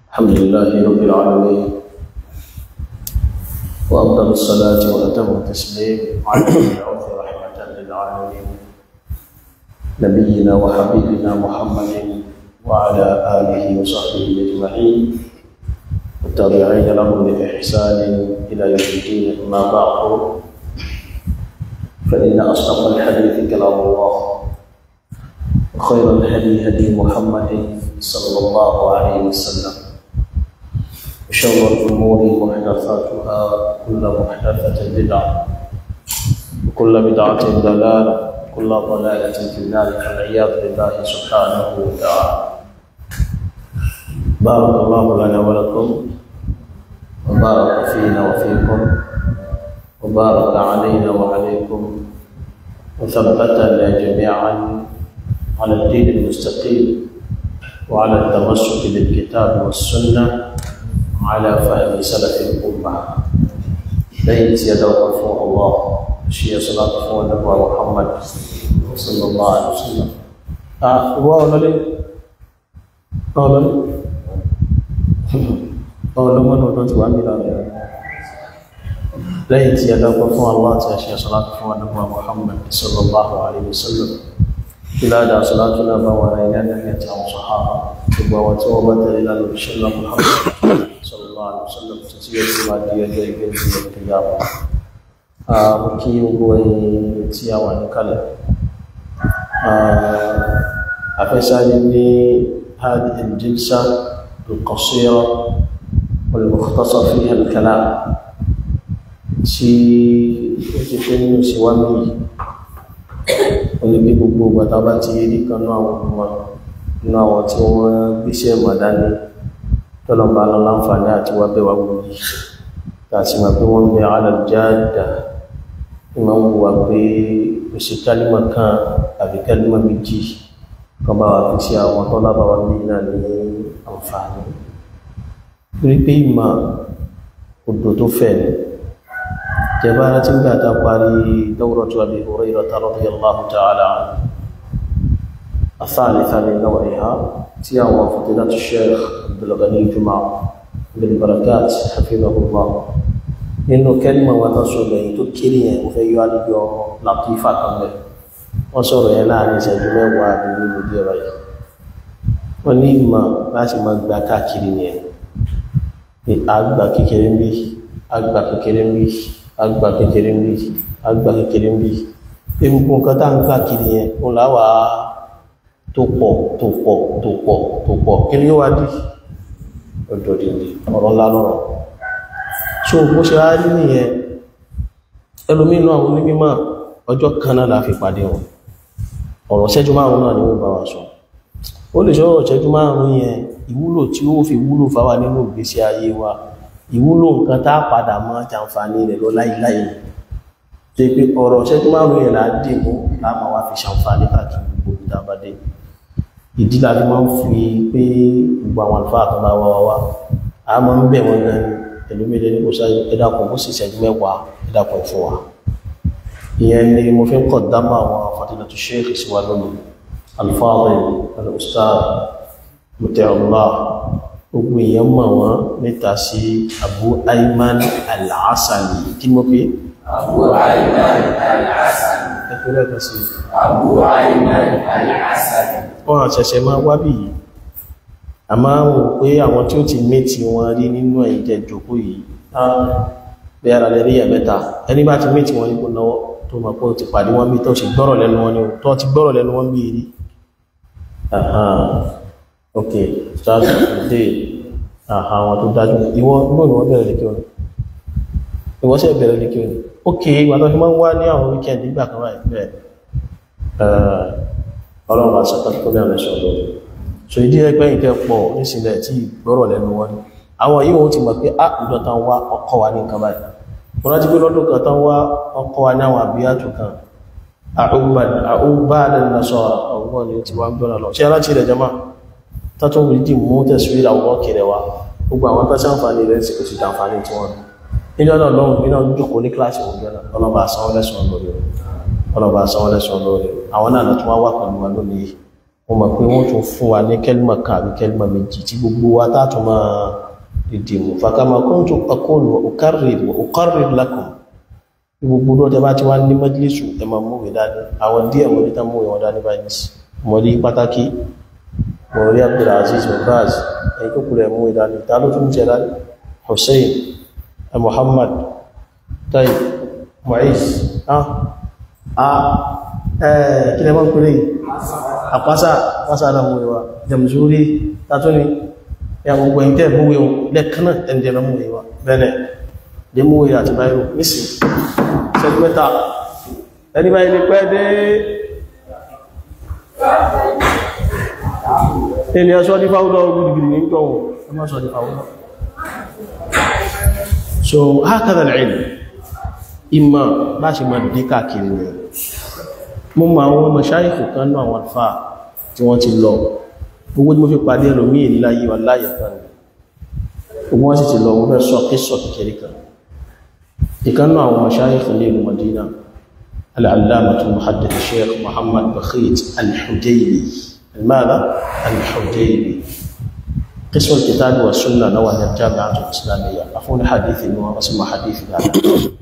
الحمد لله رب العالمين وأفضل الصلاة وأتم التسليم على المبعوث رحمة للعالمين نبينا وحبيبنا محمد وعلى آله وصحبه أجمعين والتابعين لهم بإحسان إلى يوم الدين أما بعد فإن أصدق الحديث كلام الله وخير الهدي هدي محمد صلى الله عليه وسلم وشر الأمور محدثاتها كل محدثة بدعة وكل بدعة ضلالة وكل ضلالة في النار والعياذ بالله سبحانه وتعالى بارك الله لنا ولكم وبارك فينا وفيكم وبارك علينا وعليكم وثبتنا جميعا على الدين المستقيم وعلى التمسك بالكتاب والسنة على فهم سلف الأمة ليت يدوق الله شيء صلاة فوق النبي محمد صلى الله عليه وسلم آه هو ولا قال قال من هو تنتظر عمل lẹ́yìn tí adágbọ́ fún Allah tí a ṣe ṣọ́látù fún àdúgbà Muhammad sallallahu alaihi wasallam ìlàdà ṣọ́látù náà bá wà ní ẹ̀nà àti àwọn sọ̀hábà gbogbo àwọn tí wọ́n bá tẹ̀lé lánà ìṣẹ́lá Muhammad sallallahu alaihi wasallam tó tí yóò sì máa di ọjọ́ ìgbé ìgbé ìgbéyàwó mo kí gbogbo ẹ̀yin tí a wà ní kalẹ̀ afẹ́sáré ní هذه الجلسة القصيرة والمختصر فيها الكلام tí ó ti fẹ́ nínú síwájú yìí onígbé gbogbo bàtà bá ti rí kan náà àwọn ọmọ inú àwọn tí wọ́n gbéṣẹ́ mọ̀dání tọ́lọ̀bá lọ láǹfààní àti wá bẹ́wà gbogbo yìí láti mọ̀ pé wọ́n bẹ alàjáàdà ní máa ń wùwà pé ó ṣe kálímà kan àbí kálímà méjì kan bá wà fi sí àwọn tọ́lá bá wà ní náà ní àǹfààní torí pé ìmọ̀ odò tó fẹ́ ni جبانة بعد قالي دورة أبي هريرة رضي الله تعالى عنه الثالثة من نوعها تياوى فضيلة الشيخ عبد الغني جمعة بن بركات حفظه الله إنه كلمة وتصل تكري وفي يعالج لطيفة كمل وصور يلاني سجمع وابن المدير ونيما لازم أقبع كاكرين أقبع كيكرين بي أقبع كيكرين بي agba kékeré ń bí agba kékeré ń bí egungun nǹkan tá ń gbà kiri yẹn òun láwà tó pọ̀ tó pọ̀ tó pọ̀ tó pọ̀ kí ni ó wá dì ọjọ́ dìde ọ̀rọ̀ ńlá lọ́rọ̀ so bó ṣe wá rí nìyẹn ẹlòmínú àwọn onímọ̀ ọjọ́ kan náà la fi pàdé wọn ọ̀rọ̀ ṣẹ́jú márùn náà ni wọ́n bá wa sọ ó lè sọ̀rọ̀ ṣẹ́jú márùn yẹn ìwúlò tí ó fi wúlò fáwa nínú ìgbésí ayé wa ìwúlò nǹkan tá padà mọ́ jàǹfààní rẹ̀ lọ láìláì tó pé ọ̀rọ̀ ṣẹ́jú márùn-ún yẹn láti mú láàmà wá fi ṣàǹfààní káàkiri gbogbo ìdábádé ìdí láti máa ń fi pé gbogbo àwọn àlùfáà tó bá wá wá a máa ń bẹ̀ wọ́n gan pẹ̀lú méjì ní kò sáré ẹ̀dàkùn bó sì ṣẹ́jú mẹ́wàá ẹ̀dàkùn fún wa ìyẹn ni mo fi ń kọ̀ dámà àwọn fadilatu sheikh síwá lónìí al-Fadil al-Ustaz Muti'ullah gbogbo èèyàn mọ̀ wọ́n níta sí Abu Ayman al-Asani kí mo pé Abu Ayman al-Asani ẹgbẹ́rẹ́ kan sí Abu Ayman al-Asani wọ́n àṣẹ̀ṣẹ̀ máa wábì yìí a máa ń wò pé àwọn tí ó ti méjì wọn rí nínú ẹ̀yìn jẹ́ jòkó yìí bẹ́ ara lẹ́rí ẹ̀mẹ́ta ẹni bá ti méjì wọn nípo náwọ́ tó mọ̀ pé ó ti pàdé wọn bí tó ti gbọ́rọ̀ lẹ́nu wọn ni tó ti gbọ́rọ̀ lẹ́nu wọn bí rí ok start day àwọn tó dájú ìwọ gbọ́nà wọ́n bẹ̀rẹ̀ lékẹ́ òní ìwọ sẹ́ bẹ̀rẹ̀ lékẹ́ òní ok ìwà tó fi máa ń wá ní àwọn weekend nígbà kan wáyé bẹ́ẹ̀ ọlọ́run bá sọ́kọ́ tó bẹ̀rẹ̀ sọ lórí so ìdí ẹgbẹ́ ìkẹ́ pọ̀ nísìnlẹ̀ tí gbọ́rọ̀ lẹ́nu wọn àwọn yíò ti mọ̀ pé á ìjọ tán wá ọkọ̀ wa ní nǹkan báyìí wọ́n láti gbé lọ́dún kan tán wá ọkọ̀ wa ní àwọn àbíyàtò kan àúbáàdẹ̀ lọ́sọ̀ ọgbọ́n ni ti wá gbọ́nà lọ ṣe aláti rẹ̀ jama tátún wìdí mú tẹ̀síwìrì àwọn kẹrẹ wa gbogbo àwọn tó sáǹfààní rẹ̀ sì kò sì dàǹfààní tí wọ́n níjọ́ náà lọ́hùn bí náà jókòó ní kíláàsì òun jọ́nà ọlọ́ba àsanwó lẹ́sùn lórí ọlọ́ba àsanwó lẹ́sùn lórí àwọn náà tó wá wà pẹ̀lú wa lónìí wọ́n mọ̀ pé wọ́n tún fún wa ní kẹ́lìmọ̀ kan àbí kẹ́lìmọ̀ méjì tí gbogbo wa tààtù máa dìde mú fàkàmà kuntu aqulu ukarrir wa ukarrir lakum gbogbo lọ́jọ́ bá ti wá ní majlisu ẹ máa mú ìwé dání àwọn díẹ̀ mọ̀ ní tán mú ìwọ̀n dání báyìí mọ̀ rí pátákì mọ̀ rí Abdulaziz mubaz ẹ̀yìn tó kúrẹ̀ mú ìdání ta ló tún jẹ́ dání Hussein Muhammad tayyib Muiz ah ah eh kí lẹ mọ́ pẹ̀lẹ́ àpásá àpásá aláwọ̀ ìwà Jamzuri tàtúni ya gbogbo ẹ̀yìn tẹ́ mú ìwọ̀n lẹ́kànnà ẹ̀ndẹ̀rẹ̀ mú ìwà bẹ́ẹ̀ lè mú ìwà àti báyìí nísìn sẹ́gbẹ́ta ẹni báyìí ní pẹ́ dé ẹni ọ̀ṣọ́ ní fáwọ́dọ̀ gúdìgìdì ní tọ́wọ́ ọmọ ọ̀ṣọ́ ní fáwọ́dọ̀ so hákàdà l'ilm ìmọ̀ bá ṣe máa dé káàkiri rẹ̀ mo mọ àwọn mashayikh kan náà àwọn àfà tí wọ́n ti lọ gbogbo tí mo fi pàdé ẹlòmí ìláyé wà láyé kan gbogbo wọ́n sì ti lọ wọ́n fẹ́ sọ kíṣọ̀ kékeré kan ìkan náà àwọn mashayikh ní ìlú Madina al-allamatu muhaddith sheikh Muhammad Bakhit al-Hudaybi ماذا الحجيبي قسم الكتاب والسنة نوع الجامعة الإسلامية أفون حديث نوع اسمه حديث ذلك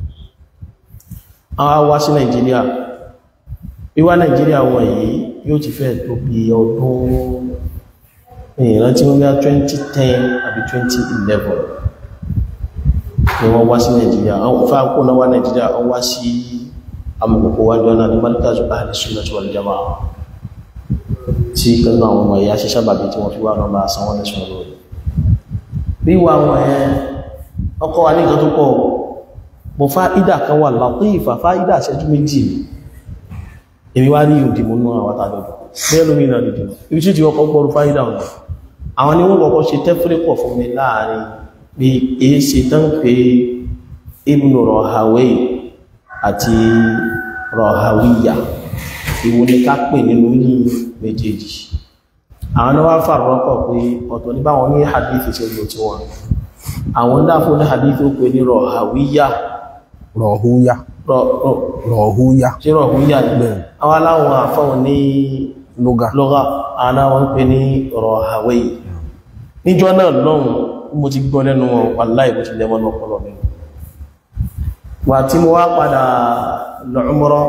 àwọn wá sí Nàìjíríà wíwá Nàìjíríà wọ́n yìí yóò ti fẹ́ tó bí ọdún ìran tí wọ́n bí 2010 àbí 2011 ni wọ́n wá sí Nàìjíríà àwọn fáàkó náà wá Nàìjíríà wọ́n wá sí amọ̀kòkò wájú ọ̀nà ní Markaz Ahli Sunnah wal Jama'ah tí kanú àwọn ọmọ ìyá ṣe sábàbí tí wọ́n fi wá náà bá san wọ́n lẹ́sùn lórí bí wà wọ́n ẹ ọkọ̀ wà ní nǹkan tó pọ̀ bọ̀ fáídà kan wà lápé ìfà fáídà ṣẹ́jú méjì èmi wá rí ìdìmú nú àwọn àtàdọ̀dọ̀ bẹ́ẹ̀ lómi náà dìdì ibi tí ti ọkọ̀ gbọ́rù fáídà wọn àwọn ni wọ́n kọ́kọ́ ṣe tẹ́fúrẹ́pọ̀ fún mi láàrin bí èé ṣe tán pé Ibn Rahawayh àti Rahawiyya ìwò ní ká pè nínú yìí méjèèjì àwọn náà wá fàrọ́pọ̀ pé ọ̀tọ̀ ní báwọn ní hadithi ṣe lò tí wọn àwọn dáfò ní hadithi ó pè ní rọ̀hàwíyà rọ̀húyá rọ̀húyá ṣe rọ̀húyà ní àwọn aláwọn àfáwọn ní lóga lọ́gá àwọn àwọn pè ní rọ̀hàwí níjọ́ náà lọ́hùn mo ti gbọ́ lẹ́nu wọn wàláì mo ti lẹ́mọ́ lọ́pọ̀lọ́ mi wà tí mo wá padà lọ umrah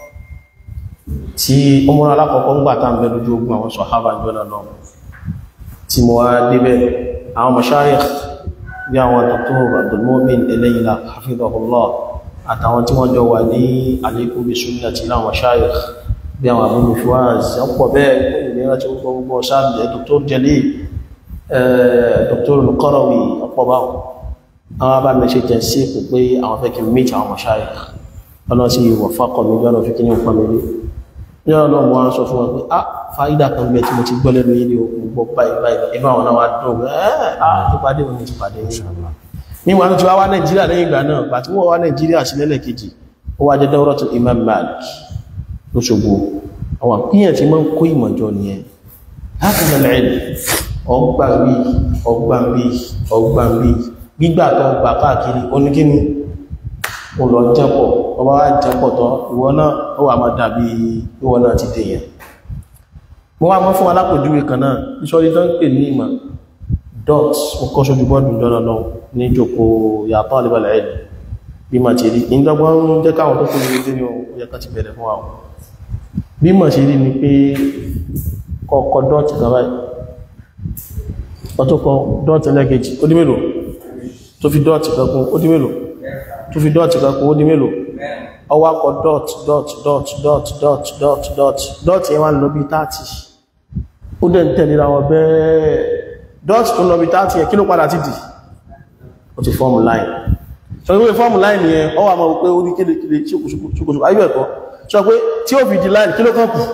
tí ọmọrán alákọ̀ọ́kọ́ ń gbà tá ń bẹ lójú ogun àwọn sọ̀hábà jọ́nà náà tí mo wá débẹ̀ àwọn mashayikh bí àwọn Dr. Abdulmumin Eléyìlá hafidhahullah àtàwọn tí wọ́n jọ wà ní alaykum bi sunnati láwọn mashayikh bí àwọn Abu Fuaz ọ̀pọ̀ bẹ́ẹ̀ ìlera tí ó gbọ́ gbogbo sáàbì Dr. Jalil Dr. Al-Qarawi ọ̀pọ̀ báwọn àwọn abá mẹ́ṣẹ́ jẹ́ sí kò pé àwọn fẹ́ kí méjì àwọn mashayikh ọlọ́sí ìwọ̀fákọ̀ mi gbọ́nà fi kí ní nǹkan mi ní ọ̀nà wọn sọ fún wọn pé ah fàídà kan bẹ tí mo ti gbọ́ lẹ́nu ilé òkun gbọ́ báyìí báyìí ẹgbẹ́ àwọn náà wá dùn ẹ́ ah tó pàdé wọn ti pàdé ní wọn tí wá wá nàìjíríà lẹ́yìn ìgbà náà gbà tí wọ́n wá nàìjíríà sí lẹ́lẹ́kejì ó wá jẹ́ dawratu Imam Malik lóṣogbo àwọn àpíyàn tí máa ń kó ìmọ̀jọ nìyẹn láti lẹ́lẹ́ ọgbà bí ọgbà bí ọgbà bí gbígbà tó gbà káàkiri oníkíní ó lọ jẹ́pọ̀ ọba wá jẹ́pọ̀ tọ́ ìwọ náà ó wà máa dàbí ìwọ náà ti dèyàn mo wá mọ́ fún alápòjúwe kan náà ìṣọ́rí tó ń pè ní ìmọ̀ dot ó kọ́ sójú bọ́ọ̀dù lọ́nà náà ní ìjòkó yàtọ̀ àlébàlẹ̀ ẹ̀ bí mà ti rí ìdọ́gbọ́n ń jẹ́ káwọn tó kó ní ilé ní ọ̀yẹ́ kan ti bẹ̀rẹ̀ fún àwọn bí mà ṣe rí ni pé kọ́kọ́ dot kan báyìí ọtún kọ dot ẹlẹ́kejì ó dí mélòó tó fi dot kan kún ó dí mélòó tó fi dọ́ọ̀tì kan kún ó di mélòó ọwá kọ dot dot dot dot dot dot dot dot yẹn wá lọ bí 30 ó dẹ̀ ń tẹ̀lé ra wọn bẹ́ẹ̀ dot tó lọ bí 30 yẹn kí ló padà ti dì ó ti fọ́ọ̀mù line sọ pé fọ́ọ̀mù line yẹn ọwọ́ àmọ́ pé ó ní kélékélé ṣokòṣokò ayé ẹ̀kọ́ sọ pé tí ó fi di line kí ló kàn kù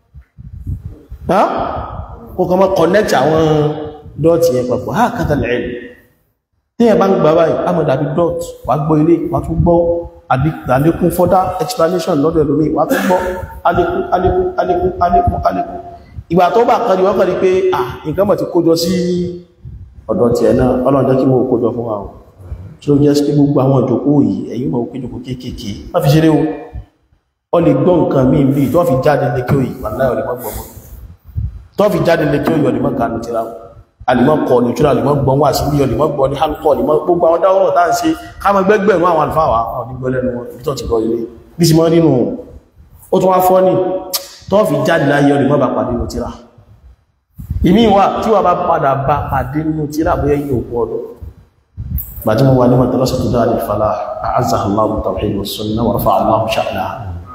kó kàn mọ́ connect àwọn dot yẹn papọ̀ ha kátà lẹ́yìn tí ẹ bá ń gbà báyìí a mọ̀ dàbí dot wà gbọ́ ilé wà tún gbọ́ àlékún further explanation lọ́dọ̀ ẹlòmí wà tún gbọ́ àlékún àlékún àlékún àlékún àlékún ìgbà tó bá kan di wọ́n kàn rí pé à nǹkan mọ̀ ti kójọ sí ọ̀dọ̀ tí ẹ̀ náà ọlọ́dọ̀ kí mo kójọ fún wa o tí ó jẹ́ sí gbogbo àwọn ìjòkó yìí ẹ̀yìn mọ̀ péjòkó kéékèèké má fi ṣeré o ọ lè gbọ́ nǹkan míì bí tó fi jáde ní kí o yìí wà láì ọ̀lẹ́ mọ́gbọ̀n mọ́ tó fi jáde lè kí ó yọ lèmọ́ kanu tíra alìmọ́ kọ ní tíra lèmọ́ gbọ́n wà sí bí ọlèmọ́ gbọ́ ní hálùkọ́ lèmọ́ gbogbo àwọn dáwọ́ tá ń ṣe káàmọ́ gbẹ́gbẹ̀rún àwọn àlùfáà wà ọ̀ ní gbọ́lẹ́nu wọn ibi tó ti gbọ́ ilé bí sì mọ́ nínú ó tún wá fọ́ ní tó fi jáde láyé ọlèmọ́ bá pàdé nínú tíra ìmí wà tí wà bá padà bá pàdé nínú tíra bóyá yìí òkú ọdún بعد ما وعلم دراسة دار الفلاح أعزها الله بالتوحيد والسنة ورفع الله شأنها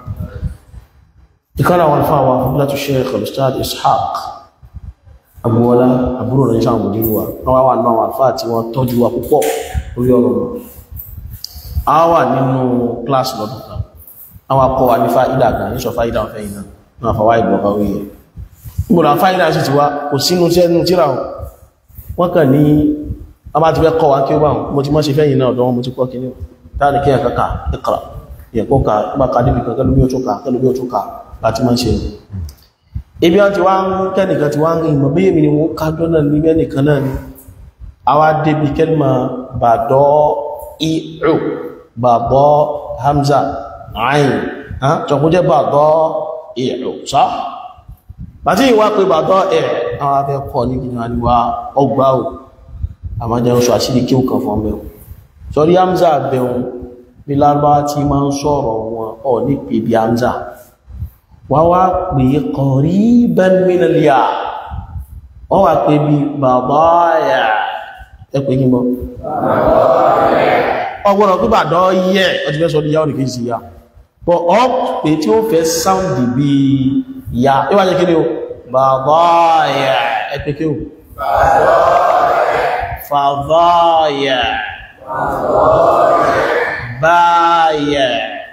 ذكر والفاوى فضيلة الشيخ الأستاذ إسحاق أبو ولا أبو ولا إنسان مدينوا أو أو أنواع الفاتي وتوجوا كوكو ويورو أو نínú class lọ́dún kan àwọn akọ wa ní fáìdà kan ní sọ fáìdà ọ̀fẹ́ yìí náà náà fọwọ́ ìgbọ̀gbọ̀ wíyẹ nígbòrò fáìdà sì ti wá kò sínú sẹ́nu tíra wọn kàn ní a máa ti fẹ́ kọ́ wa kí ó bá wọn mo ti mọ́ sí fẹ́yìn náà ọ̀dọ́ wọn mo ti kọ́ kí ní táàrí kí ẹ̀kọ́ ká ìkàrà ìyẹ̀kọ́ ká bá ká níbi kan kẹ́lú bí ó tún ká kẹ́lú bí ó tún ká láti máa ṣe rẹ̀ ibi wọn ti wá ń kẹ́nìkan ti wá ń rìn mọ̀ bí èmi ni wọ́n ká dọ́nà ní bẹ́nìkan náà ni àwa débi kẹ́lìmọ̀ bàdọ́ ìrù bàbọ́ hamza ayin tọkún jẹ́ bàdọ́ ìrù sá bàtí ìwà pé bàdọ́ ẹ̀ àwọn afẹ́ kọ́ ní kí ni wọ́n ọgbà ò àmọ́ jẹ́ oṣù àṣírí kí ó kàn fún ọmọ ẹ̀wọ̀n sọ́rí hamza bẹ̀rún bí lárúbáwá tí máa ń sọ̀rọ̀ wọn ọ̀ ní pè bí hamza wá wá pè qariban minal ya wọ́n wá pè bí bàbáyà ẹ pè kí n bọ́ ọgbọ́nà pípà dọ́ yẹ ọdún fẹ́ sọ ní yáwó nìkejì sí ya bọ́ ọ pè tí ó fẹ́ sáùndì bí ya ẹ wá jẹ́ kí ni o bàbáyà ẹ pè kí o fàbáyà báyà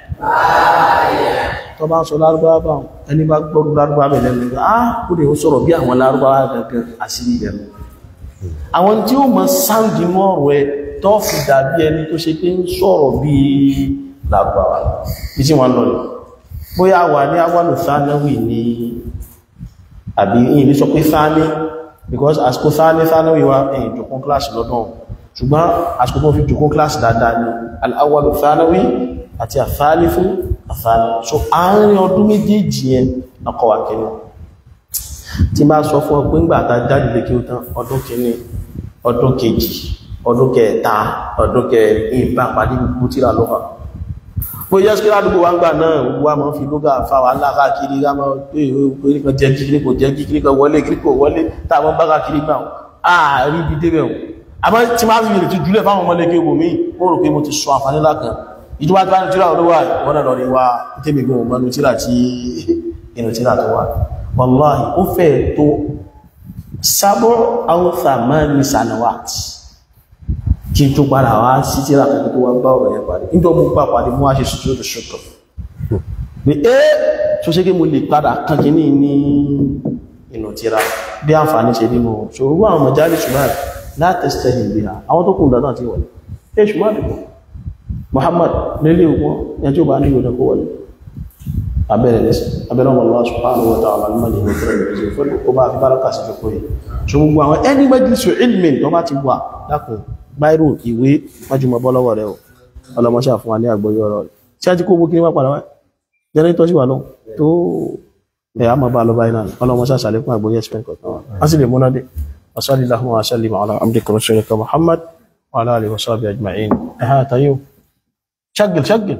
tó bá sọ lárúbáwá bá ẹni bá gbọ́rú lárúbáwá bẹ̀ lẹ́nu nígbà á kó lè sọ̀rọ̀ bí àwọn lárúbáwá gangan àṣírí ìbẹ̀rù àwọn tí ó mọ sáǹdì mọ́ ọ̀rọ̀ ẹ tó fi dàbí ẹni tó ṣe pé ń sọ̀rọ̀ bí lárúbáwá bí tí wọ́n lọ rẹ̀ bóyá wà ní awálò sánáwì ní àbí ìyìn ní sọ pé sáné because àsìkò sáné sánáwì wa ẹ̀yìn jòkún kíláàsì lọ́dún ṣùgbọ́n àsìkò tó fi jòkún kíláàsì dáadáa ní al-awwalu sánáwì àti àfáàlífún àfáàlì so àárín ọdún méjèèjì yẹn ọkọ̀ wà kìíní tí máa sọ fún ọ pé ńgbà tá jáde lè kí ó tán ọdún kìíní ọdún kejì ọdún kẹta ọdún kẹrin ìbá pàdé gbogbo tíra lọ́wọ́ bó yẹ́ sí ládùúgbò wá ń gbà náà wá máa fi lóga fa wà ńlá káàkiri ká máa pé ìwé kan jẹ́ kíkiri kò jẹ́ kíkiri kan wọlé kíkiri kò wọlé tá a máa bá káàkiri gbà ààrí ibi débẹ̀ o àmọ́ tí máa fi lè ti jùlẹ̀ fáwọn ọmọ lẹ́kẹ́ ogun míì ó rò pé mo ti sọ àǹfààní ńlá kan ìjọba tí wọ́n ní tíra olówà wọ́n náà lọ rí wa tẹ́mi gbọ́n mọ́nú tíra tí inú tíra tó wà wàláhì ó fẹ́ tó sábọ́ àwọn thamani sanawat kí n tó padà wá sí tíra kan tó wá bá ọ̀rọ̀ yẹn parí nítorí mo gbà parí mo wá ṣe sùtúrò tó ṣùtọ̀ pé ẹ́ tó ṣe kí mo lè padà kan kí ní ní inú tíra bí àǹfààní ṣe nínú ṣòro àwọn ọmọ jáde ṣùgbọ́n látẹ̀sítẹ̀ ìgbéra àwọn tó kùn dáadáa ti wọlé ẹ ṣùgbọ́n àdìgbò Muhammad nílé òkun yẹn tí ó bá ní ìwòdó kó wọlé abẹ́rẹ̀ lẹ́sẹ̀ abẹ́rẹ̀ wọn Allah subhanahu wa ta'ala ní mọ̀lẹ̀ ìwé fẹ́rẹ̀ lẹ́sẹ̀ fẹ́rẹ̀ ó bá fi báraka sí fi kóyè so gbogbo àwọn ẹni majlisu ilmin tó bá ti wà dákun báírò ìwé májúmọ́ bọ́ lọ́wọ́ rẹ̀ ọlọmọṣà fún wa ní àgbọ́yọ̀ ọ̀rọ̀ rẹ̀ tí a ti kó gbókiri wá padà wá jẹ́nẹ́tọ́ sí wà lọ tó ẹ̀ á máa bá lọ báyìí náà ọlọmọṣà sàlékún àgbọ́yẹ̀ ẹ̀sìpẹ̀ kọ̀ọ̀kan wa a sì lè múná dé wasallallahu wa sallim ala abdika rasulika muhammad wa ala alihi wa sahbihi ajma'in ẹ̀hà tayo ṣagil ṣagil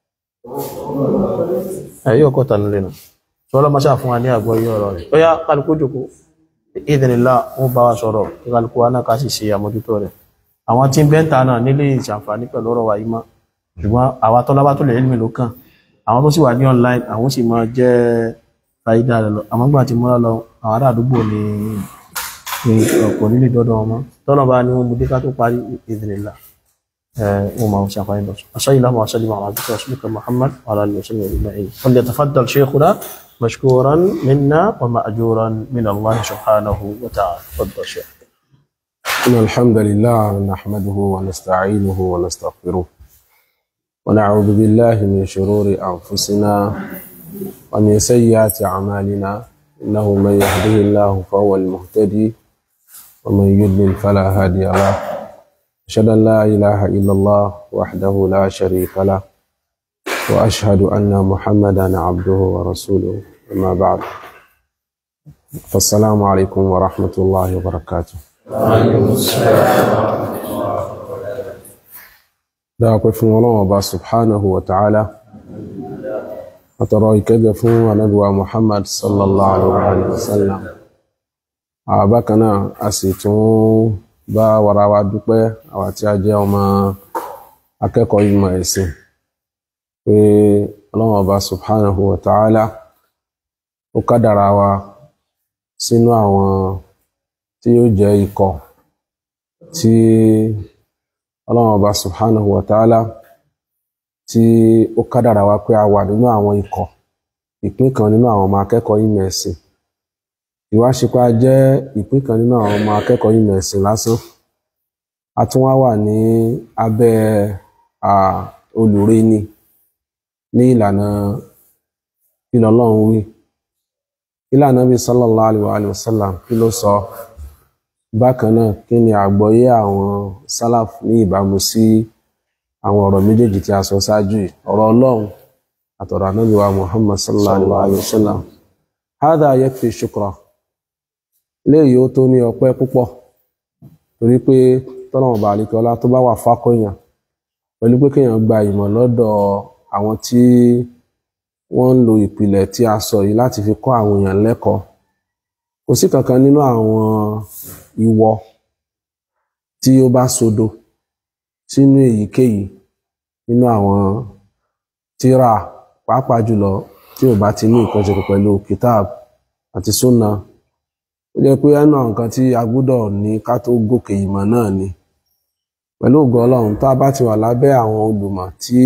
ẹ̀yí ọkọ̀ tànú lẹ́nu ṣọ́lọ́ máa ṣàfún wa ní àgbọ́ yí ọ̀rọ̀ rẹ̀ ó yá kálukú jòkó ìdìnlá wọ́n bá wa sọ̀rọ̀ kí kálukú wa náà ká sì ṣe àmójútó rẹ̀ àwọn tí ń bẹ́ńtà náà nílé ìṣàǹfààní pẹ̀lú ọ̀rọ̀ wa yìí mọ́ ṣùgbọ́n àwa tọ́lá bá tó lè ilmi ló kàn àwọn tó sì wà ní online àwọn sì máa jẹ́ fàyídà rẹ̀ lọ àmọ́ gbà tí múra lọ àwọn ará àdúgbò ní ọ̀pọ̀ nílé dọ́dọ̀ wọn mọ́ tọ́lá bá ní wọn mú dé ká tó parí ìdìnlá وما هو شافعين بس أصلي اللهم وسلم على عبدك ورسولك محمد وعلى آله وسلم أجمعين فليتفضل شيخنا مشكورا منا ومأجورا من الله سبحانه وتعالى تفضل شيخ إن الحمد لله نحمده ونستعينه ونستغفره ونعوذ بالله من شرور أنفسنا ومن سيئات أعمالنا إنه من يهده الله فهو المهتدي ومن يضلل فلا هادي له أشهد أن لا إله إلا الله وحده لا شريك له وأشهد أن محمدا عبده ورسوله أما بعد فالسلام عليكم ورحمة الله وبركاته وعليكم السلام ورحمة الله وبركاته dáàpẹ́ fún ọlọ́run ọba subhanahu wa ta'ala àtọ̀rọ̀ ìkẹ́gẹ́ fún anábíwa muhammad sallallahu alaihi wasallam àbákanáà a sì tún bá wàrà wa dúpẹ́ àwa tí a jẹ́ ọmọ akẹ́kọ̀ọ́ ìmọ̀ ẹ̀sìn pé ọlọ́run ọba subhanahu wa ta'ala ó kádàrá wa sínú àwọn tí yóò jẹ́ ikọ̀ tí ọlọ́run ọba subhanahu wa ta'ala tí ó kádàrà wá pé a wà nínú àwọn ikọ̀ ìpín kan nínú àwọn ọmọ akẹ́kọ̀ọ́ ìmọ̀ ẹ̀sìn ìwáṣepá jẹ́ ìpín kan nínú àwọn ọmọ akẹ́kọ̀ọ́ ìmọ̀ ẹ̀sìn lásán a tún wá wà ní abẹ́ olùrẹ́ni ní ìlànà kí lọ́lọ́run wí ìlànà bíi sallallahu alaihi wa sallam kí ló sọ bákan náà kí ni àgbọ́yé àwọn sálàf ní ìbámu sí àwọn ọ̀rọ̀ méjèèjì tí a sọ ṣáájú yìí ọ̀rọ̀ ọlọ́run àtọ̀rọ̀ ànábì wa muhammad sallallahu alayhi wa sallam hadha yakfi shukra léyìí ó tó ní ọpẹ́ púpọ̀ torí pé tọ́lọ́mọ̀ bá àlekè ọlá tó bá wà fákọ̀yàn pẹ̀lú pé kéèyàn gba ìmọ̀ lọ́dọ̀ àwọn tí wọ́n ń lo ìpìlẹ̀ tí a sọ yìí láti fi kọ́ àwọn èèyàn lẹ́kọ̀ọ́ kò sí kankan nínú àwọn ìwọ tí ó bá sodo sínú èyíkéyìí nínú àwọn tírà pàápàá jùlọ tí ò bá ti ní nǹkan ṣe pẹ̀lú kitab àti sunna ó jẹ́ pé ẹnu àwọn nǹkan tí a gbọ́dọ̀ ní ká tó gòkè ìmọ̀ náà ni pẹ̀lú ògo Ọlọ́run tá a bá ti wà lábẹ́ àwọn olùmọ̀ tí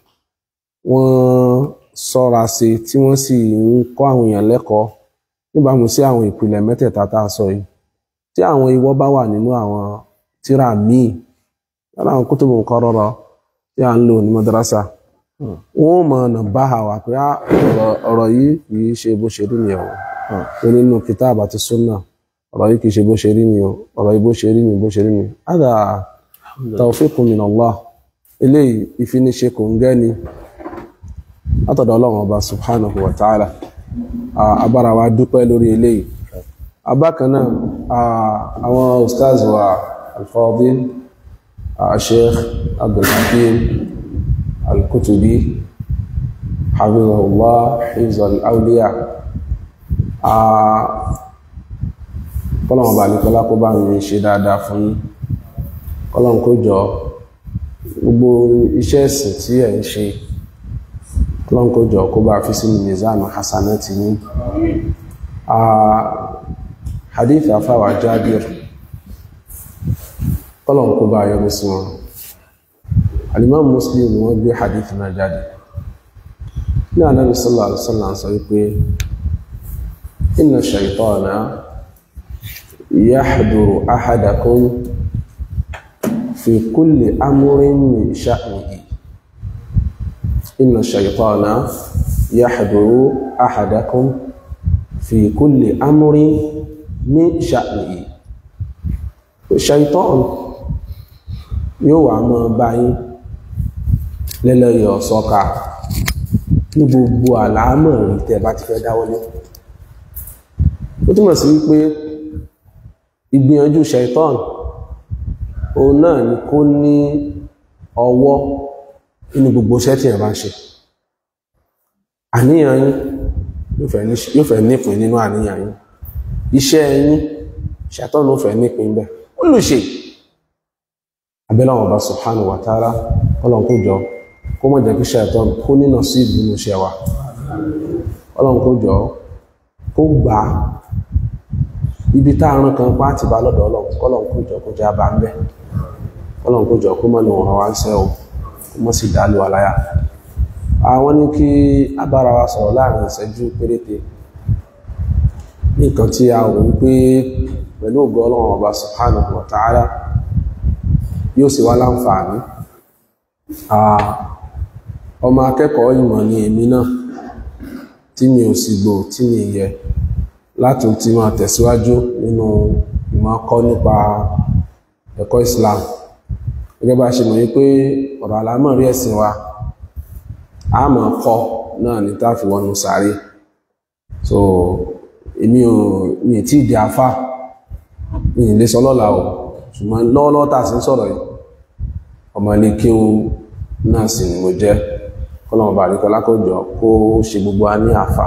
wọ́n ṣọ́ra ṣe tí wọ́n sì ń kọ́ àwọn èèyàn lẹ́kọ̀ọ́ níbàámu sí àwọn ìpìlẹ̀ mẹ́tẹ̀ẹ̀ta tá a sọ yìí tí àwọn ìwọ bá wà nínú àwọn tírà míì lára àwọn kótóbù nǹkan rọrọ tí a ń lò ní madrasa wọn ò mọ ọ̀nà bá wa pé ọ̀rọ̀ yìí kì í ṣe bó ṣe rí ni o pé nínú kitab àti sunna ọ̀rọ̀ yìí kì í ṣe bó ṣe rí ni o ọ̀rọ̀ yìí bó ṣe rí ni bó ṣe rí ni ada tawfiqun min Allah eléyìí ìfiniṣe kò ń gẹ́ ni látọ̀dọ̀ ọlọ́run ọba subhanahu wa ta'ala abára wa dúpẹ́ lórí eléyìí abákan náà àwọn ustaz wa al-fadil الشيخ عبد الحكيم الكتبي حفظه الله حفظ الأولياء kọ́lọ̀wọ̀n bá ní kọ́lá kó bá mi ṣe dáadáa fún yín kọ́lọ̀wọ̀n kó jọ gbogbo iṣẹ́ ẹ̀sìn tí ẹ̀ ń ṣe kọ́lọ̀wọ̀n kó jọ kó bá fi sínú mizanu hasanati yín hadith afáwà Jabir kọ́lọ̀n kó bá yọrí sí wọn alimam muslim ni wọ́n gbé hadith náà jáde ní anábi sallallahu alaihi wasallam sọ wípé inna shaytana yahduru ahadakum fi kulli amrin min sha'nihi inna shaytana yahduru ahadakum fi kulli amrin min sha'nihi shaytan yóò wà mọ́ báyìí lẹ́lẹ́yọ̀ sọ́ka ní gbogbo àlàámọ̀ rí tẹ́ bá ti fẹ́ dáwọ́lé ó túmọ̀ sí wípé ìgbìyànjú shaitan òun náà ni kó ní ọwọ́ nínú gbogbo iṣẹ́ tí ẹ̀ bá ń ṣe àníyàn yín yóò fẹ́ nípìn nínú àníyàn yín iṣẹ́ yín shaitan ló fẹ́ nípìn bẹ́ẹ̀ ó lù ṣe abẹ́láwọn ọba subhanahu wa ta'ala ọlọ́run kó jọ kó mọ̀ jẹ́ kí ṣàìtọ́ kó nínà sí ìbínú iṣẹ́ wa ọlọ́run kó jọ kó gbà á ibi táàrùn kan pàtì bá lọ́dọ̀ ọlọ́run kọ́lọ́run kó jọ kó jẹ́ abá ń bẹ́ ọlọ́run kó jọ kó mọ̀ ní ọ̀rọ̀ wa ń sẹ́ o kó mọ̀ sí dálé wa láyà àwọn ní kí abára wa sọ̀rọ̀ láàrin ìṣẹ́jú péréte ní nǹkan tí a wò wípé pẹ̀lú ògo ọlọ́run ọba subhanahu wa ta'ala yóò sì wá láǹfààní ọmọ akẹ́kọ̀ọ́ ìmọ̀ ni èmi náà tí mi ò sì gbò tí mi yẹ láti ti máa tẹ̀síwájú nínú ìmọ̀ kọ́ nípa ẹ̀kọ́ Islam gẹ́gẹ́ bá ṣe mọ̀ wípé ọ̀rọ̀ àlámọ̀rí ẹ̀sìn wa a máa kọ́ náà ní tá fi wọnú sáré so èmi ò mi ì tí ì di afá mi ì lè sọ lọ́la o ṣùgbọ́n lọ́wọ́lọ́wọ́ tá a sì ń sọ̀rọ̀ yìí ọmọ ilé kéwú náà sì ni mo jẹ́ kọ́lọ́mọ bá àríkọ́ lákòjọ kó ṣe gbogbo wa ní àfà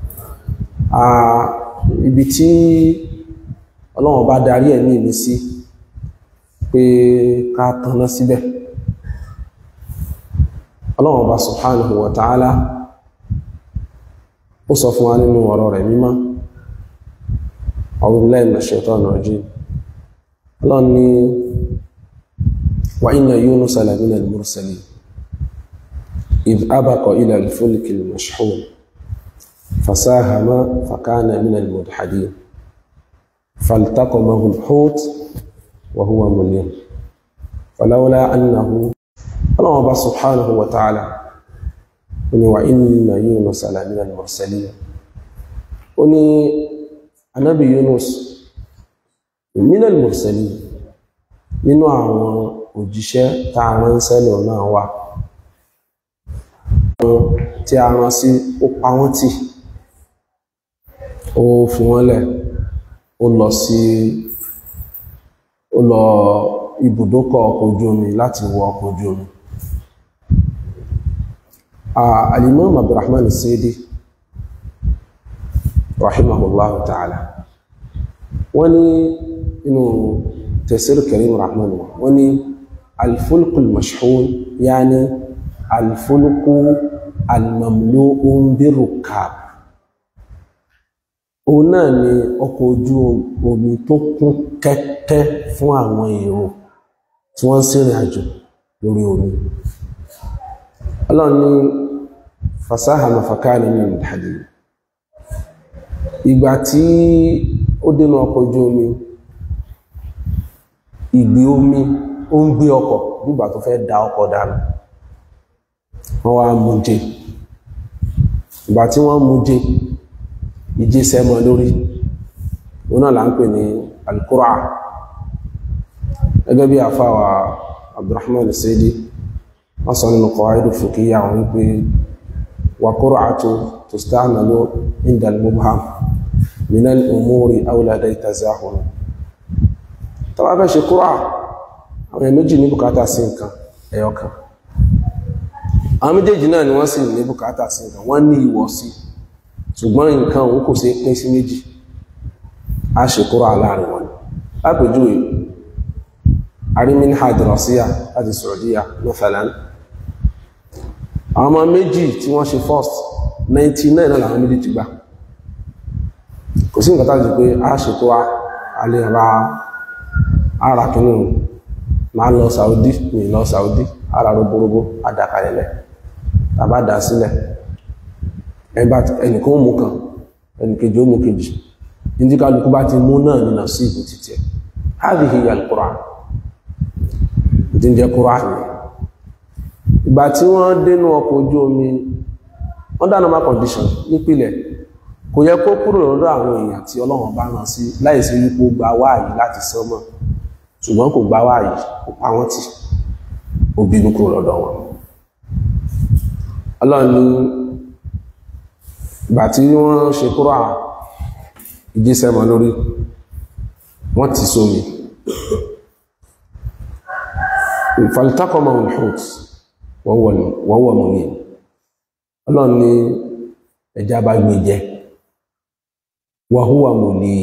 ibi tí ọlọ́wọ́n bá darí ẹ̀mí mi sí pé ká tanná síbẹ̀ ọlọ́wọ́n bá subhanahu wa ta'ala ó sọ fún wa nínú ọ̀rọ̀ rẹ̀ mímọ́ a'udhu billahi minash shaitani rajim ọlọ́run ní wa inna Yunusa lamina al-mursalin idh abaqa ila al-fulki al-mashhun fasahama fakana min al-mudhadin فالتقمه الحوت وهو مليم فلولا أنه الله سبحانه وتعالى وإن يونس لمن المرسلين وني النبي يونس من المرسلين nínú àwọn òjíṣẹ́ tá a ránṣẹ́ lọ náà wà tí a rán sí ó pa wọ́n tì ó fi wọ́n lẹ̀ ó lọ sí ó lọ ibùdókọ̀ ọkọ̀ ojú omi láti wọ ọkọ̀ ojú omi alimam abdulrahman sidi rahimahullahu ta'ala wọ́n ní inú tafsir karim rahman wọ́n ní alfulku almashhun yani alfulku almamlu'un birukab òun náà ni ọkọ̀ ojú omi tó kún kẹ́kẹ́ fún àwọn èrò tí wọ́n ń ṣèrìn àjò lórí omi ọlọ́run ní fasahama fakana min al-hadid ìgbà tí ó dénú ọkọ̀ ojú omi ìgbé omi ó ń gbé ọkọ̀ nígbà tó fẹ́ da ọkọ̀ dànù wọ́n wá mú jẹ ìgbà tí wọ́n mú jẹ ìjẹ sẹ́mọ lórí òun náà là ń pè ní alkura gẹ́gẹ́ bí àfáwà abdulrahman sidi wọ́n sọ nínú qawaidu fiqhiyya àwọn wípé wà qur'atu tusta'malu inda al-mubham min al-umuri awlada tazahun tó bá fẹ́ ṣe kúrò àwọn méjì ní bùkátà sí nǹkan ẹyọkan àwọn méjèèjì náà ni wọ́n sì ní bùkátà sí nǹkan wọ́n ní ìwọ̀ sí ṣùgbọ́n nǹkan òun kò sí pín sí méjì a ṣe kúrò láàrin wọn lápèjúwe arimin hadrasiya láti Saudiya mathalan àwọn ọmọ méjì tí wọ́n ṣe first 99 náà làwọn méjì ti gbà kò sí nǹkan tàbí pé a ṣe kúrò alẹ́ ra ara kìnnì máa lọ Saudi mi lọ Saudi ara roborobo adakalẹ̀lẹ̀ tàbá dá sílẹ̀ ẹnìkan mú kan ẹnìkejì ó mú kejì ní kálukú bá ti mú náà nínú sí ìbò títẹ̀ hadhihi al-Qur'an tí ń jẹ́ Qur'an ní ìgbà tí wọ́n dénú ọkọ̀ ojú omi under normal condition nípìlẹ̀ kò yẹ kó kúrò lọ́dọ̀ àwọn èèyàn tí Ọlọ́run bá rán sí láìsí wípé ó gba wáàyí láti sánmọ̀ ṣùgbọ́n kò gbá wáyé kò pa wọ́n tì ó bínú kúrò lọ́dọ̀ wọn ọlọ́run ní ìgbà tí wọ́n ṣe kúrò à ìjísẹ́ mọ́ lórí wọ́n ti sómi ìfàlítàkọ́mọ̀ hùt wọ́wọ́ mọ̀ ní ọlọ́run ní ẹja bá gbé jẹ wàhúwà mọ̀ ní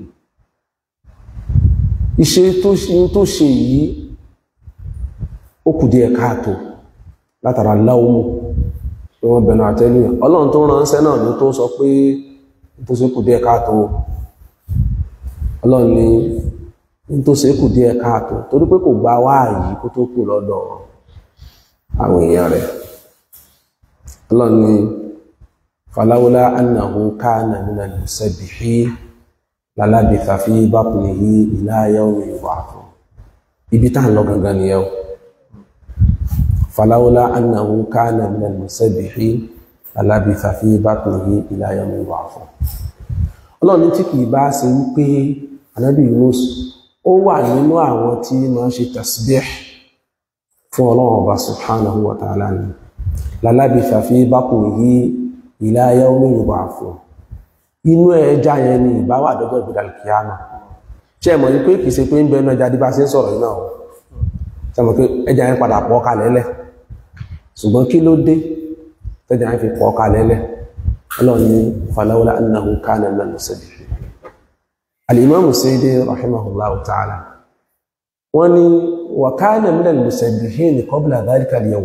iṣẹ́ tó ṣe yìí ó kù díẹ̀ káàtó látara láwọ́mù tí wọ́n bẹ̀rẹ̀ àtẹ́lúyàn ọlọ́run tó ránṣẹ́ náà ló tó sọ pé tó ṣe kù díẹ̀ káàtó ọlọ́run ní tó ṣe kù díẹ̀ káàtó torí pé kò gba wáàyí kó tó kù lọ́dọ̀ àwọn èèyàn rẹ̀ ọlọ́run ní falawla annahu kana minal musabbihin lalabitha fi batnihi ila yawmi yub'athun ibi tá ń lọ gangan ni yau falawla annahu kana min al-musabbihin lalabitha fi batnihi ila yawmi yub'athun ọlọ́run tí kìí bá ṣe wípé anábì Yunus ó wà nínú àwọn tí máa ṣe tasbih fún ọlọ́run ọba subhanahu wa ta'ala ni lalabitha fi batnihi ila yawmi yub'athun inú ẹja yẹn ni ìbá wà dọ́jọ́ ìgbéra kìámà ṣe mọ̀ wípé kìí ṣe pé ń bẹnu ẹja díbá sí ń sọ̀rọ̀ iná ọ̀ ṣe mọ̀ pé ẹja yẹn padà pọ̀ kalẹ̀ lẹ̀ ṣùgbọ́n kí ló dé tẹ́jà yẹn fi pọ̀ kalẹ̀ lẹ̀ ọlọ́run ní falawla annahu kana min al-musabbihin al-imam Sayyidi rahimahullahu ta'ala wọ́n ní wa kana min al-musabbihin qabla dhalika al-yawm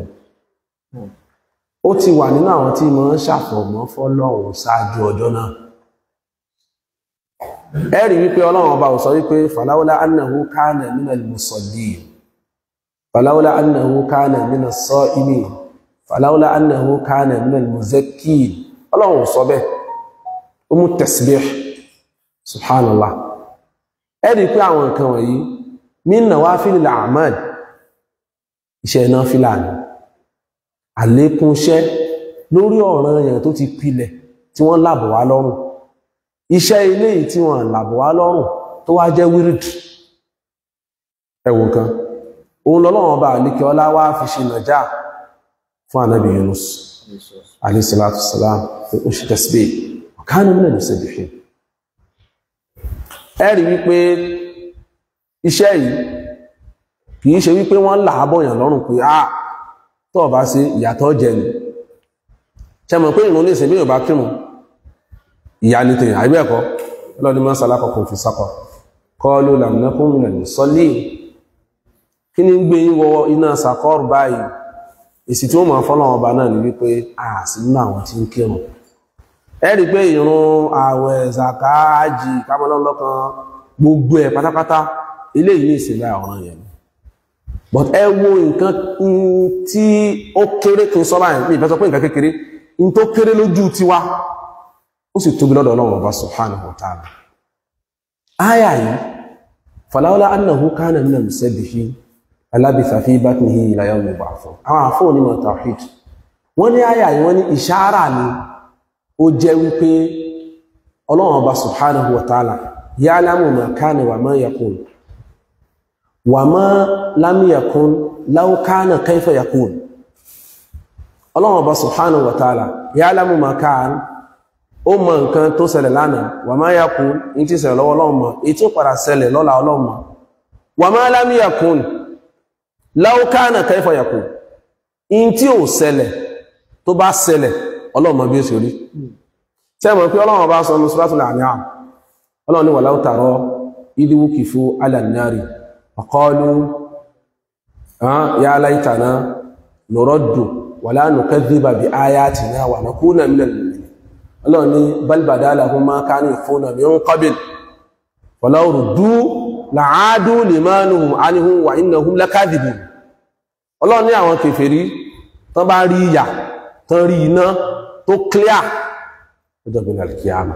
ó ti wà nínú àwọn tí mo ń ṣàfọ̀mọ́ fọ́lọ́run ṣáájú ọjọ́ náà ẹ̀rí wípé ọlọ́run ọba ò sọ wípé falawla annahu kana min al-musallin falawla annahu kana min as-sa'imin falawla annahu kana min al-muzakkin ọlọ́run ò sọ bẹ́ẹ̀ ó mú tasbih subhanallah ẹ̀rí pé àwọn nǹkan wọ̀nyí min nawafilil a'mal iṣẹ́ náà fìlànà àlékúnṣẹ́ lórí ọ̀ràn èèyàn tó ti pilẹ̀ tí wọ́n làbọ̀ wá lọ́rùn iṣẹ́ ilé tí wọ́n làbọ̀ wá lọ́rùn tó wá jẹ́ wíìrìdì ẹ̀wọ̀n kan òun lọ́lọ́wọ́n bá àlékẹ́ ọlá wá fi ṣe nàjá fún ànábì Yunus alayhi salatu wassalam fún oṣù tẹ́síbẹ̀ ọ̀kánú mílẹ̀ ló sẹ́bìfì ẹ̀rí wípé iṣẹ́ yìí kìí ṣe wípé wọ́n làábọ̀yàn lọ́rùn pé ah tó bá sí ìyàtọ̀ jẹ ni ṣe mọ̀ pé ìrún ní ìsìn bí yóò bá kírun ìyá ní tèyàn àìbẹ́ ẹ̀kọ́ lọ́dún mọ́ sálákọ̀kọ̀ fi sákọ̀ kọlu lamnakun minal musallin kí ní gbé wọ iná sàkọ́rù báyìí èsì tí ó máa fọ́lọ́ ọba náà ní wípé a sì nínú àwọn tí ń kírun ẹ rí pé ìrun ààwẹ̀ zaka ájì kámọ́lọ́lọ́kan gbogbo ẹ̀ pátápátá eléyìí ní ìsìnlẹ̀ ọ̀ràn yẹn but ẹ wo nǹkan tí ó kéré kí n sọ báyìí ní ìfẹ́ sọ pé nǹkan kékeré in tó kéré lójú tiwa ó sì tóbi lọ́dọ̀ Ọlọ́run Ọba subhanahu wa ta'ala áyà yìí falawla annahu kana minal musabbihin alabitha fi batnihi ila yawmi yub'athun àwọn àfọ́ onímọ̀ tawhid wọ́n ní áyà yìí wọ́n ní ìṣáárà ni ó jẹ́ wípé Ọlọ́run Ọba subhanahu wa ta'ala ya'lamu ma kana wa ma yakun wàmọ́ lámìyàkún láúkánà kaifa yakun ọlọ́run ọba subhanahu wa ta'ala ya'lamu ma kan ó mọ nǹkan tó ṣẹlẹ̀ lánàá wàmọ́ yakun ní tí ṣẹlẹ̀ lọ́wọ́ ọlọ́run mọ̀ èyí tí ó padà ṣẹlẹ̀ lọ́la ọlọ́run mọ̀ wàmọ́ lámìyàkún láúkánà kaifa yakun in tí ò ṣẹlẹ̀ tó bá ṣẹlẹ̀ ọlọ́run mọ̀ bí ó ṣe rí tẹ́mọ̀ pé ọlọ́run ọba sọ ní suratul An'am ọlọ́run ní walau tara idh wuqifu 'ala an-nari فقالوا آه يا ليتنا نرد ولا نكذب بآياتنا ونكون من المؤمنين الله ني بل بدا لهم ما كانوا يخفون من قبل ولو ردوا لعادوا لما نهوا عنه وإنهم لكاذبون الله ní àwọn kèfèrí tán bá rí ìyà tán rí iná tó clear ọjọ́ bí alkiyama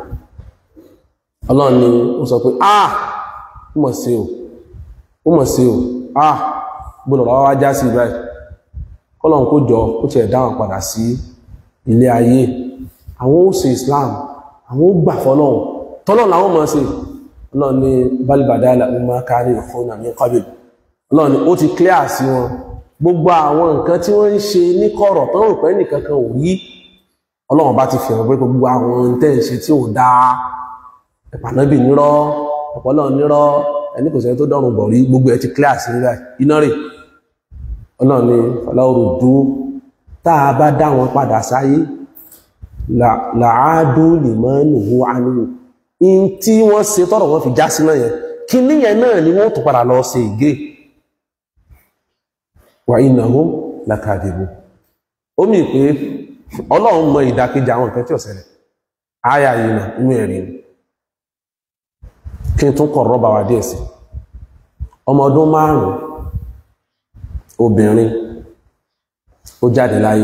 Allah ni ó sọ pé ah mọ̀ sí o ó mọ̀ sí o ah gbọ́nà wá wá já sí báyìí kọ́lọ̀n kó jọ ó ti ẹ̀dáwọn padà sí ilé ayé àwọn ó ṣe Islam àwọn ó gbà fọ́lọ́hun tọ́lọ̀ làwọn mọ̀ sí ọlọ́run ní balibadala umma kárí ìfọ́nà ní kọ́bìl ọlọ́run ní ó ti clear sí wọn gbogbo àwọn nǹkan tí wọ́n ń ṣe ní kọ̀rọ̀ tó rò pé nìkan kan ò rí ọlọ́run bá ti fi hàn pé gbogbo àwọn tẹ́ ń ṣe tí ò dáa ẹ̀pànábì nírọ́ ọ̀pọ̀lọ́ nírọ́ ẹni kò sẹ́ni tó dọ̀rùn bọ̀ rí gbogbo ẹ̀ ti clear sí nígbà iná rè ọlọ́run ni fọláwọ́rò dúó tá a bá dá wọn padà sáyé làádó lè mọ́ nùhú ánúhù in tí wọ́n ṣe tọ́rọ̀ wọn fi já sí náà yẹn kí níyẹn náà ni wọ́n tó padà lọ ṣe ìgé wà innahum lakadibun ó mì pé ọlọ́run mọ ìdákejì àwọn nǹkan tí ó ṣẹlẹ̀ áyà yìí nà inú ẹ̀rí ni kí n tún kọ̀ rọ́bà wà díẹ̀ sí ọmọ ọdún márùn-ún obìnrin ó jáde láyé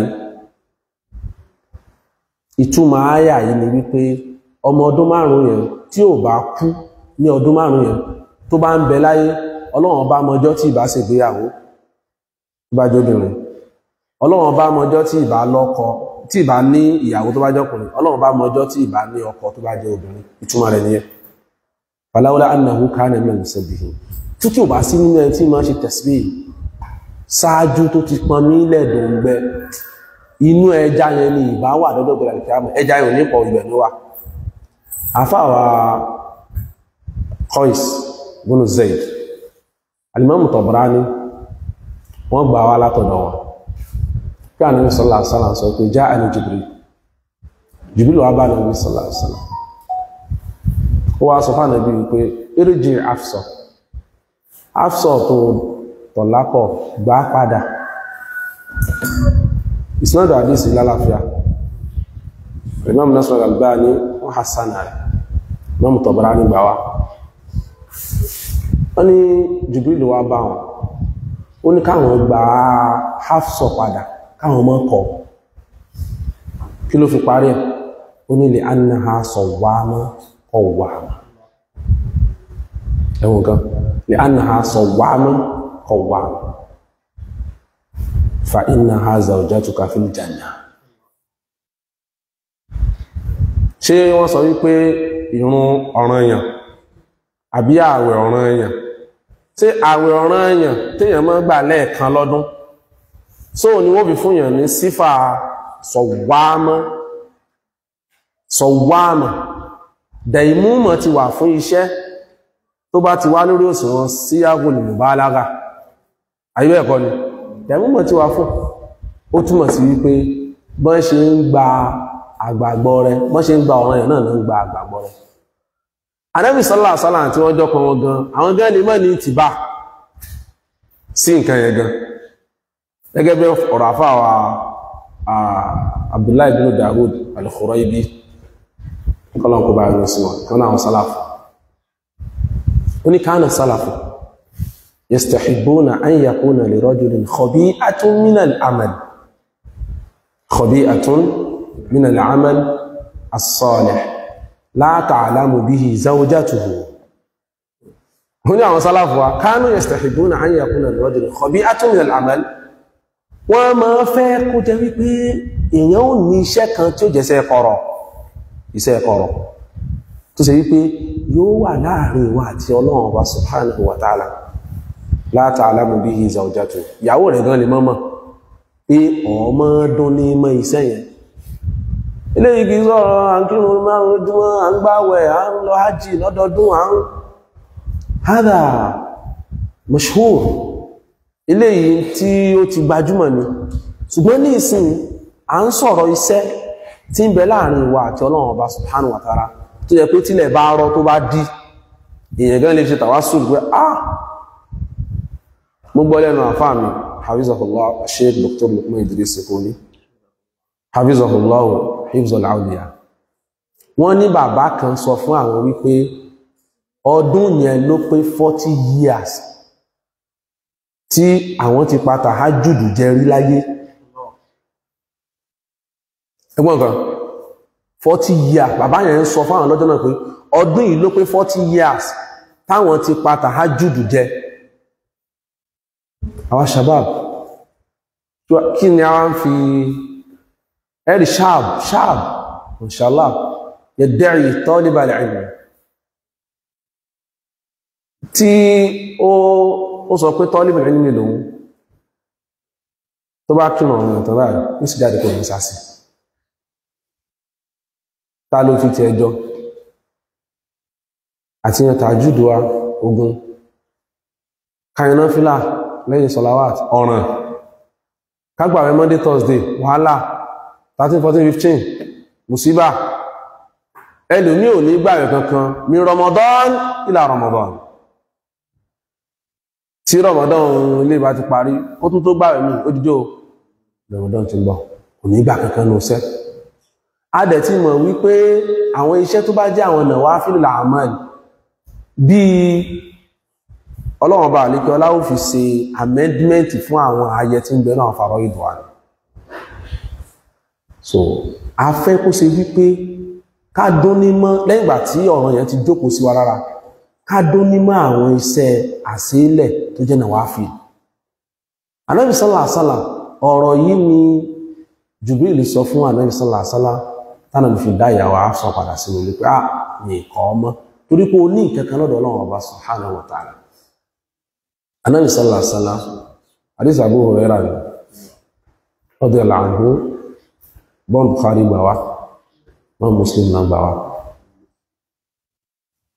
ìtumọ̀ àyà yìí ni wípé ọmọ ọdún márùn-ún yẹn tí ò bá kú ní ọdún márùn-ún yẹn tó bá ń bẹ láyé ọlọ́run bá mọjọ́ tí ìbá ṣègbéyàwó tó bá jóbìnrin ọlọ́run bá mọjọ́ tí ìbá lọ́kọ tí ìbá ní ìyàwó tó bá jọkùnrin ọlọ́run bá mọjọ́ tí ìbá ní ọkọ tó bá jẹ́ obìnrin ìtumọ̀ rẹ̀ nìyẹn falawla annahu kana min al-musabbihin tí kí o bá sí nínú ẹni tí ma ṣe tasbih ṣáájú tó ti pọn nílẹ̀ dòǹgbẹ inú ẹja yẹn ni ìbá wà lọ́dọ̀ gbẹ̀rẹ̀ kí á mọ̀ ẹja yẹn ò ní pọ̀ ibẹ̀ ló wà àfáwà Qais bunu Zaid alimamu Tabrani wọ́n gbà wá látọ̀dọ̀ wọn kí Ànábì sallallahu alaihi wasallam sọ pé ja'ani Jibril Jibril wá bá Ànábì sallallahu alaihi wasallam ó wá sọ fún Ànábì wípé irji Hafsa Hafsa tó tọ̀lápọ̀ gbá padà ìsinádà àdísì lálàáfíà Imam Nasr al-Albani wọ́n hassana rẹ̀ Imam Tabrani gbà wá wọ́n ní Jibril wá bá wọn ó ní káwọn gba Hafsa padà káwọn mọ́ kọ̀ kí ló fi parí ẹ̀ ó ní li annaha sawwama qawwama ẹ̀wọ̀n kan li annaha sawwama qawwama fa innaha zawjatuka fil janna ṣé wọ́n sọ wípé ìrun ọ̀ranyàn àbí ààwẹ̀ ọ̀ranyàn tí ààwẹ̀ ọ̀ranyàn téèyàn máa gbà lẹ́ẹ̀kan lọ́dún so ni wọ́n fi fúnyàn ní sífà sọ̀wámọ́ sọ̀wámọ́ dẹ̀ìmúmọ̀ ti wà fún iṣẹ́ tó bá ti wá lórí òṣùwọ̀n sí agolì mùbálága ayé ẹ̀kọ́ ni dẹ̀ìmúmọ̀ ti wà fún ó túmọ̀ sí wípé bọ́n ṣe ń gba àgbàgbọ́ rẹ bọ́n ṣe ń gba ọ̀ranyàn náà ló ń gba àgbàgbọ́ rẹ Ànábì sallallahu alaihi wasallam tí wọ́n jọ́kọ̀ wọn gan àwọn gan lè mọ́ ní ìtìbá sí nǹkan yẹn gan gẹ́gẹ́ bí ọ̀rọ̀ àfáwà Abdullahi bin Dawud al-Khuraibi kọ́lọ̀ kó bá yọ sí wọn kan náà sálàfù ó ní kánà sálàfù yastahibbuna an yakuna li rajulin khabi'atun min al-amal khabi'atun min al-amal as-salih la ta'lamu bihi zawjatuhu ó ní àwọn sálàfù wa kánú yastahibbuna an yakuna li rajulin khabi'atun min al-amal wọ́n máa fẹ́ kó jẹ́ wípé èèyàn ò ní iṣẹ́ kan tí ó jẹ́sẹ́ kọ̀rọ̀ iṣẹ́ kọ̀rọ̀ tó ṣe wípé yóò wà láàrin ìwà àti ọlọ́run ọba subhanahu wa ta'ala la ta'lamu bihi zawjatuhu ìyàwó rẹ̀ gan lè mọ́mọ́ pé ọmọ dún ní mọ́ iṣẹ́ yẹn ilé igi sọ̀rọ̀ à ń kírun márùn ojúmọ́ à ń gbáwẹ̀ à ń lọ hajj lọ́dọọdún à ń hádà mashhur ilé yìí tí ó ti gbajúmọ̀ ni ṣùgbọ́n ní ìsìn à ń sọ̀rọ̀ iṣẹ́ tí ń bẹ láàrin ìwà àti ọlọ́run ọba subhanahu wa ta'ala tó yẹ pé tílẹ̀ bá rọ tó bá dí èèyàn gan lè ṣe tàwásùl pé ah mo gbọ́ lẹ́nu àfáà mi hafizahullah sheikh dr lukman idris sekoni hafizahullah hifzul awliya wọ́n ní bàbá kan sọ fún àwọn wípé ọdún yẹn ló pé 40 years tí àwọn ti pa tàhájùdù jẹ rí láyé ẹgbọ́n kan 40 years bàbá yẹn ń sọ fáwọn lọ́jọ́ náà pé ọdún yìí ló pé 40 years táwọn ti pa tàhájùdù jẹ àwọn shabab kí ni a wá ń fi ẹ̀rì shab shab inshallah yadda'i talib al-ilm tí ó ó sọ pé talib al-ilm lòun tó bá kírun ọ̀run ìtàn báyìí ní sì jáde kò ní sásì ta ló fi ti ẹjọ́ àti yan tàjúdù wa ogun kayaná fílà lẹ́yìn sọ̀láwàt ọ̀ràn kágbàwẹ̀ monday thursday wàhálà 13 14 15 musiba ẹlòmí ò ní gbàwẹ̀ kankan mi ramadan ìlà ramadan tí ramadan ilé ìbá ti parí ó tún tó gbàwẹ̀ mi ó dídó ramadan ti ń bọ̀ kò ní gbà kankan ní ọ̀sẹ̀ a dẹ̀ ti mọ̀ wípé àwọn iṣẹ́ tó bá jẹ́ àwọn nawafil al-a'mal bíi ọlọ́run bá àlékẹ́ ọláwò fi ṣe amendment fún àwọn ayẹ tí ń bẹ̀rẹ̀ àwọn fàrọ ìdùn àná so a fẹ́ kó ṣe wípé ká dún nímọ́ lẹ́yìn ìgbà tí ọ̀rọ̀ yẹn ti jókòó sí wa lára ká dún nímọ́ àwọn iṣẹ́ àṣeélẹ̀ tó jẹ́ nawafil Ànábì sallallahu alaihi wasallam ọ̀rọ̀ yìí ni Jibril sọ fún Ànábì sallallahu alaihi wasallam tánà fi dá ìyàwó àṣọ padà sínú ilé pé à ní ìkọ́ ọmọ torí pé o ní nǹkan kan lọ́dọ̀ ọlọ́run ọba subhanahu wa ta'ala Ànábì sallallahu alaihi wasallam hadith Abu Hurairah ni radiyallahu anhu bọ́n Bukhari gbà wá bọ́n Muslim náà gbà wá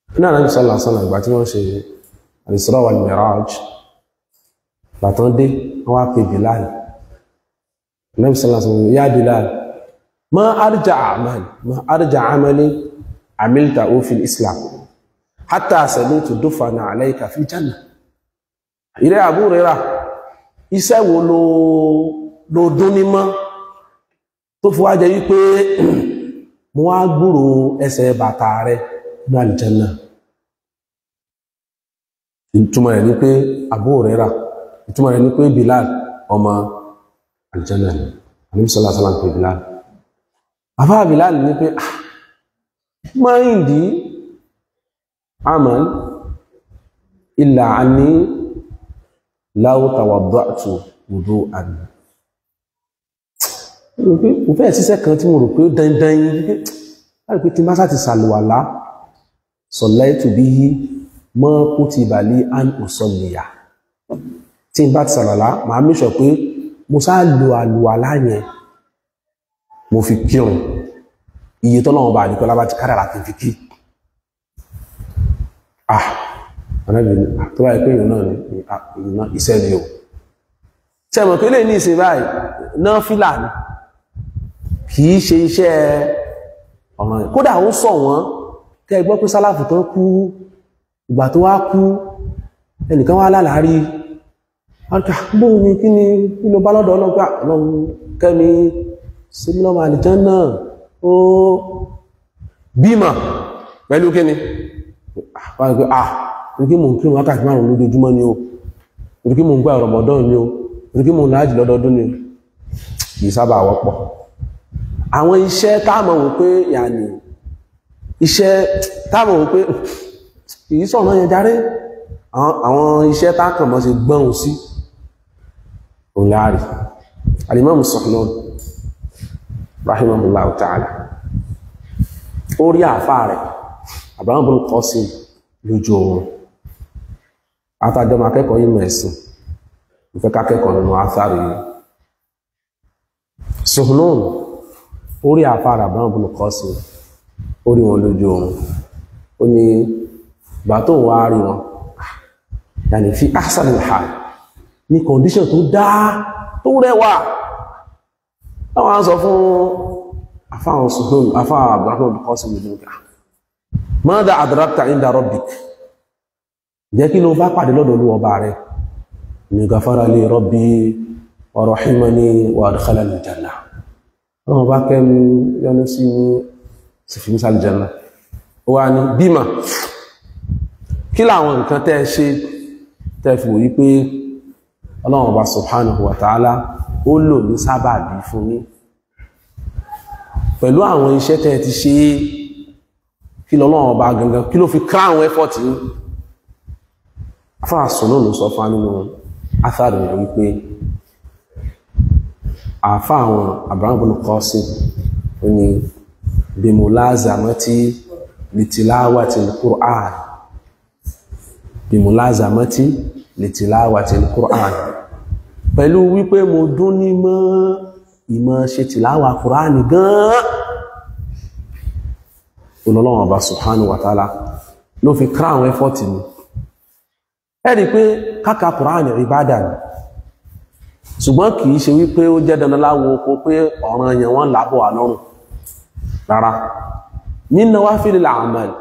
ní ànábì sallallahu alaihi wasallam ìgbà tí wọ́n ṣe al-Isra wal-Miraj bàtán dé wọ́n wá pe Bilal ànábì sallallahu alaihi wasallam ya Bilal ma arja amal ma arja amali amilta fil islam hatta sami'tu dufana alayka fil janna ìrẹ́ Abu Hurairah iṣẹ́ wo ló ló dún ní mọ́ tó fi wá jẹ́ wípé mo wá gbúrò ẹsẹ̀ bàtà rẹ̀ ní àlìjẹ́nà ìtumọ̀ rẹ̀ ní pé Abu Hurairah ìtumọ̀ rẹ̀ ní pé Bilal ọmọ àlìjẹ́nà ni àníbísọ́lá sọ́lá ń pè Bilal bàbá Bilal ní pé ah máìndì amal illa anni law tawadda'tu wudu'an mo fẹ́ ṣiṣẹ́ kan tí mo rò pé dandan yìí wípé láti pé tí má sáti sàlùwàlá sọ̀lẹ́tù bí yí mọ́ kú ti bà lé án òsọ̀lẹ̀yà tí n bá ti sàlùwàlá màá mẹ́sọ̀ pé mo sá lo àlùwàlá yẹn mo fi kírun iye tọ́lọ́wọ́n bá àdìkọ́lá bá ti kádàrà kí n fi kí ah anábìnrin tó báyìí pé ìrìnà ìrìnà iṣẹ́ ni o tẹ́mọ̀ pé lè ní ìsìn báyìí náà fílà ní kìí ṣe iṣẹ́ ọ̀ràn yìí kódà ó sọ wọ́n tẹ́ gbọ́ pé sálàfù tán kú ìgbà tó wá kú ẹnìkan wá lálàárí bóun ni kí ni kí ló bá lọ́dọ̀ ọlọ́gbà ọlọ́run kẹ́mi símílọ́mà àlìján náà ó bímọ pẹ̀lú kí ni wọ́n pẹ́ ah orí mò ń kí wákàtí márùn lójoojúmọ́ ni o orí mò ń gbà Ramadan ni o orí mò ń láàjì lọ́dọọdún ni kìí sábà wọ́pọ̀ àwọn iṣẹ́ táàmọ̀ wò pé yàní iṣẹ́ táàmọ̀ wò pé kìí sọ̀nà yẹn járe àwọn iṣẹ́ táàkànmọ́ sí gbọ́n sí òun láàrí Al-Imam Suhnun rahimahullahu ta'ala ó rí àfáà rẹ̀ Abraham bin Qasim lójú oorun àtàjọmọ akẹ́kọ̀ọ́ yìí mọ̀ ẹ̀sìn ìfẹ́ kákẹ́kọ̀ọ́ nínú ásáàrí yìí Suhnun orí àfáàrà Abraham bin Qasim orí wọn lójú oorun ó ní ìgbà tó ń wá rí wọn yàní fi ahsanil hal ní kọ̀ndíṣàn tó dáa tó rẹwà láwọn á sọ fún àfáwọn Suhnun àfáà Abraham bin Qasim lójú oorun mọ́dá àdúráktà inda rabbik jẹ́ kí ló bá pàdé lọ́dọ̀ olú ọba rẹ̀ ní gafara li rabbi wa rahimani wa adkhalani janna ọmọ bá kẹ́mi yọnu sí ní sífìmísà janna ó wá ní bímà kí láwọn nǹkan tẹ́ ṣe tẹ́ fi wòye pé ọlọ́run ọba subhanahu wa ta'ala ó lò ní sábàbí fún yín pẹ̀lú àwọn iṣẹ́ tẹ́ ti ṣe é kí lọ́lọ́wọ́ bá gangan kí ló fi ká àwọn effort yìí afáà sọ náà ló sọ fún nínú athari rẹ̀ wípé àfá àwọn Abraham bin Qasim ó ní bimulazamati litilawati al-Qur'an bimulazamati litilawati al-Qur'an pẹ̀lú wípé mo dún ní mọ́ ìmọ̀ ṣe tìláwà Qur'an gan-an olọ́lọ́wọ̀n ọba subhanahu wa ta'ala ló fi kra àwọn ẹfọ́tì ni ẹ̀rí pé káka Kùránì ìbádà ni ṣùgbọ́n kìí ṣe wípé ó jẹ́ dandan láwo oko pé ọ̀ràn yẹn wọ́n lábọ̀ àlọ́rùn rárá min nawafilil a'mal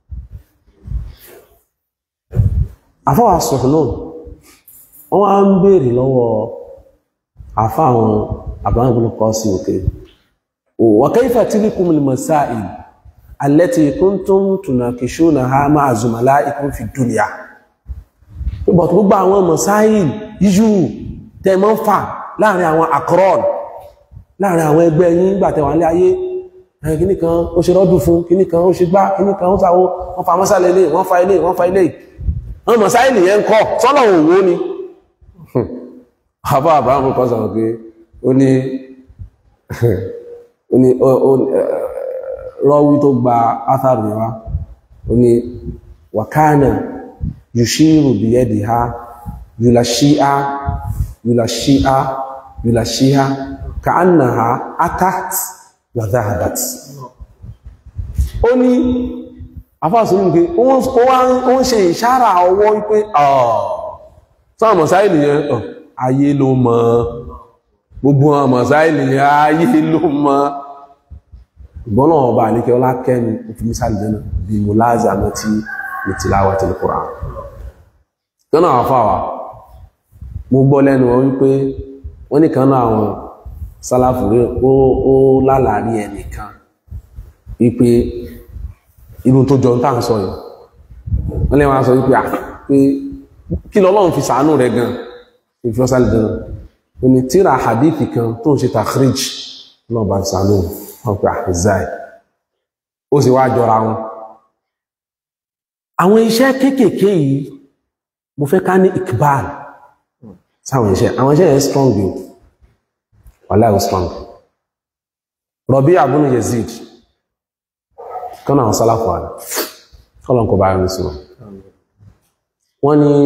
afọ́wà Suhnun wọ́n wá ń béèrè lọ́wọ́ afá àwọn Abraham bin Qasim òkè wa kayfa tilkumul masail التي كنتم تناقشونها مع زملائكم في الدنيا gbogbo gbogbo àwọn masáìl yíyú tẹ mọ́ ń fà láàrin àwọn akron láàrin àwọn ẹgbẹ́ yín nígbà tẹwà ní ayé ẹ̀yìn kìní kan ó ṣe rọ́dù fún kìní kan ó ṣe gbá kìní kan ó sàwọ́ wọ́n fa mọ́sálẹ̀ ilé wọ́n fa ilé wọ́n fa ilé wọ́n masáìl yẹn ń kọ́ sọ́nà òwò ni àbá àbáwọn kan sọ̀rọ̀ pé ó ní rọ́wí tó gba átàrù yẹn wá ó ní wàkánà yushiru biyadiha yulashi'a yulashi'a yulashi'a ka'annaha atat wa dhahabat ó ní afáàsùn ní pé ó ń ṣe ìṣára ọwọ́ wípé sáà mọ̀sáìlì yẹn ayé ló mọ̀ gbogbo àwọn mọ̀sáìlì yẹn ayé ló mọ̀ ìgbọ́nà ọba àníkẹ́ ọlá kẹ́ni ìfìmísàlì jẹ́nà bí mo láàzà mọ́ tí ní tìláwà tí Qur'an tọ́nà àwọn afáwà mo gbọ́ lẹ́nu wọn wípé wọ́n ní kan náà àwọn sálàfù rí ó lálàárí ẹnìkan wípé irú tó jọ ń tà ń sọ yìí wọ́n lè wọ́n sọ wípé à pé kí lọ́lọ́run fi sàánú rẹ̀ gan ìfi ọ́sàlì jẹ́nà ó ní tíra hadithi kan tó ń ṣe takhrij náà bá sàánú wọn pé àìzáì ó sì wá jọra wọn àwọn iṣẹ́ kéékèèké yìí mo fẹ́ ká ní ikbal sáwọn iṣẹ́ àwọn iṣẹ́ yẹn strong yìí wàláhì strong Rabi' ibn Yazid kọ́nà àwọn sálàfù àdá kọ́lọ̀n kò bá rí sí wọn wọ́n ní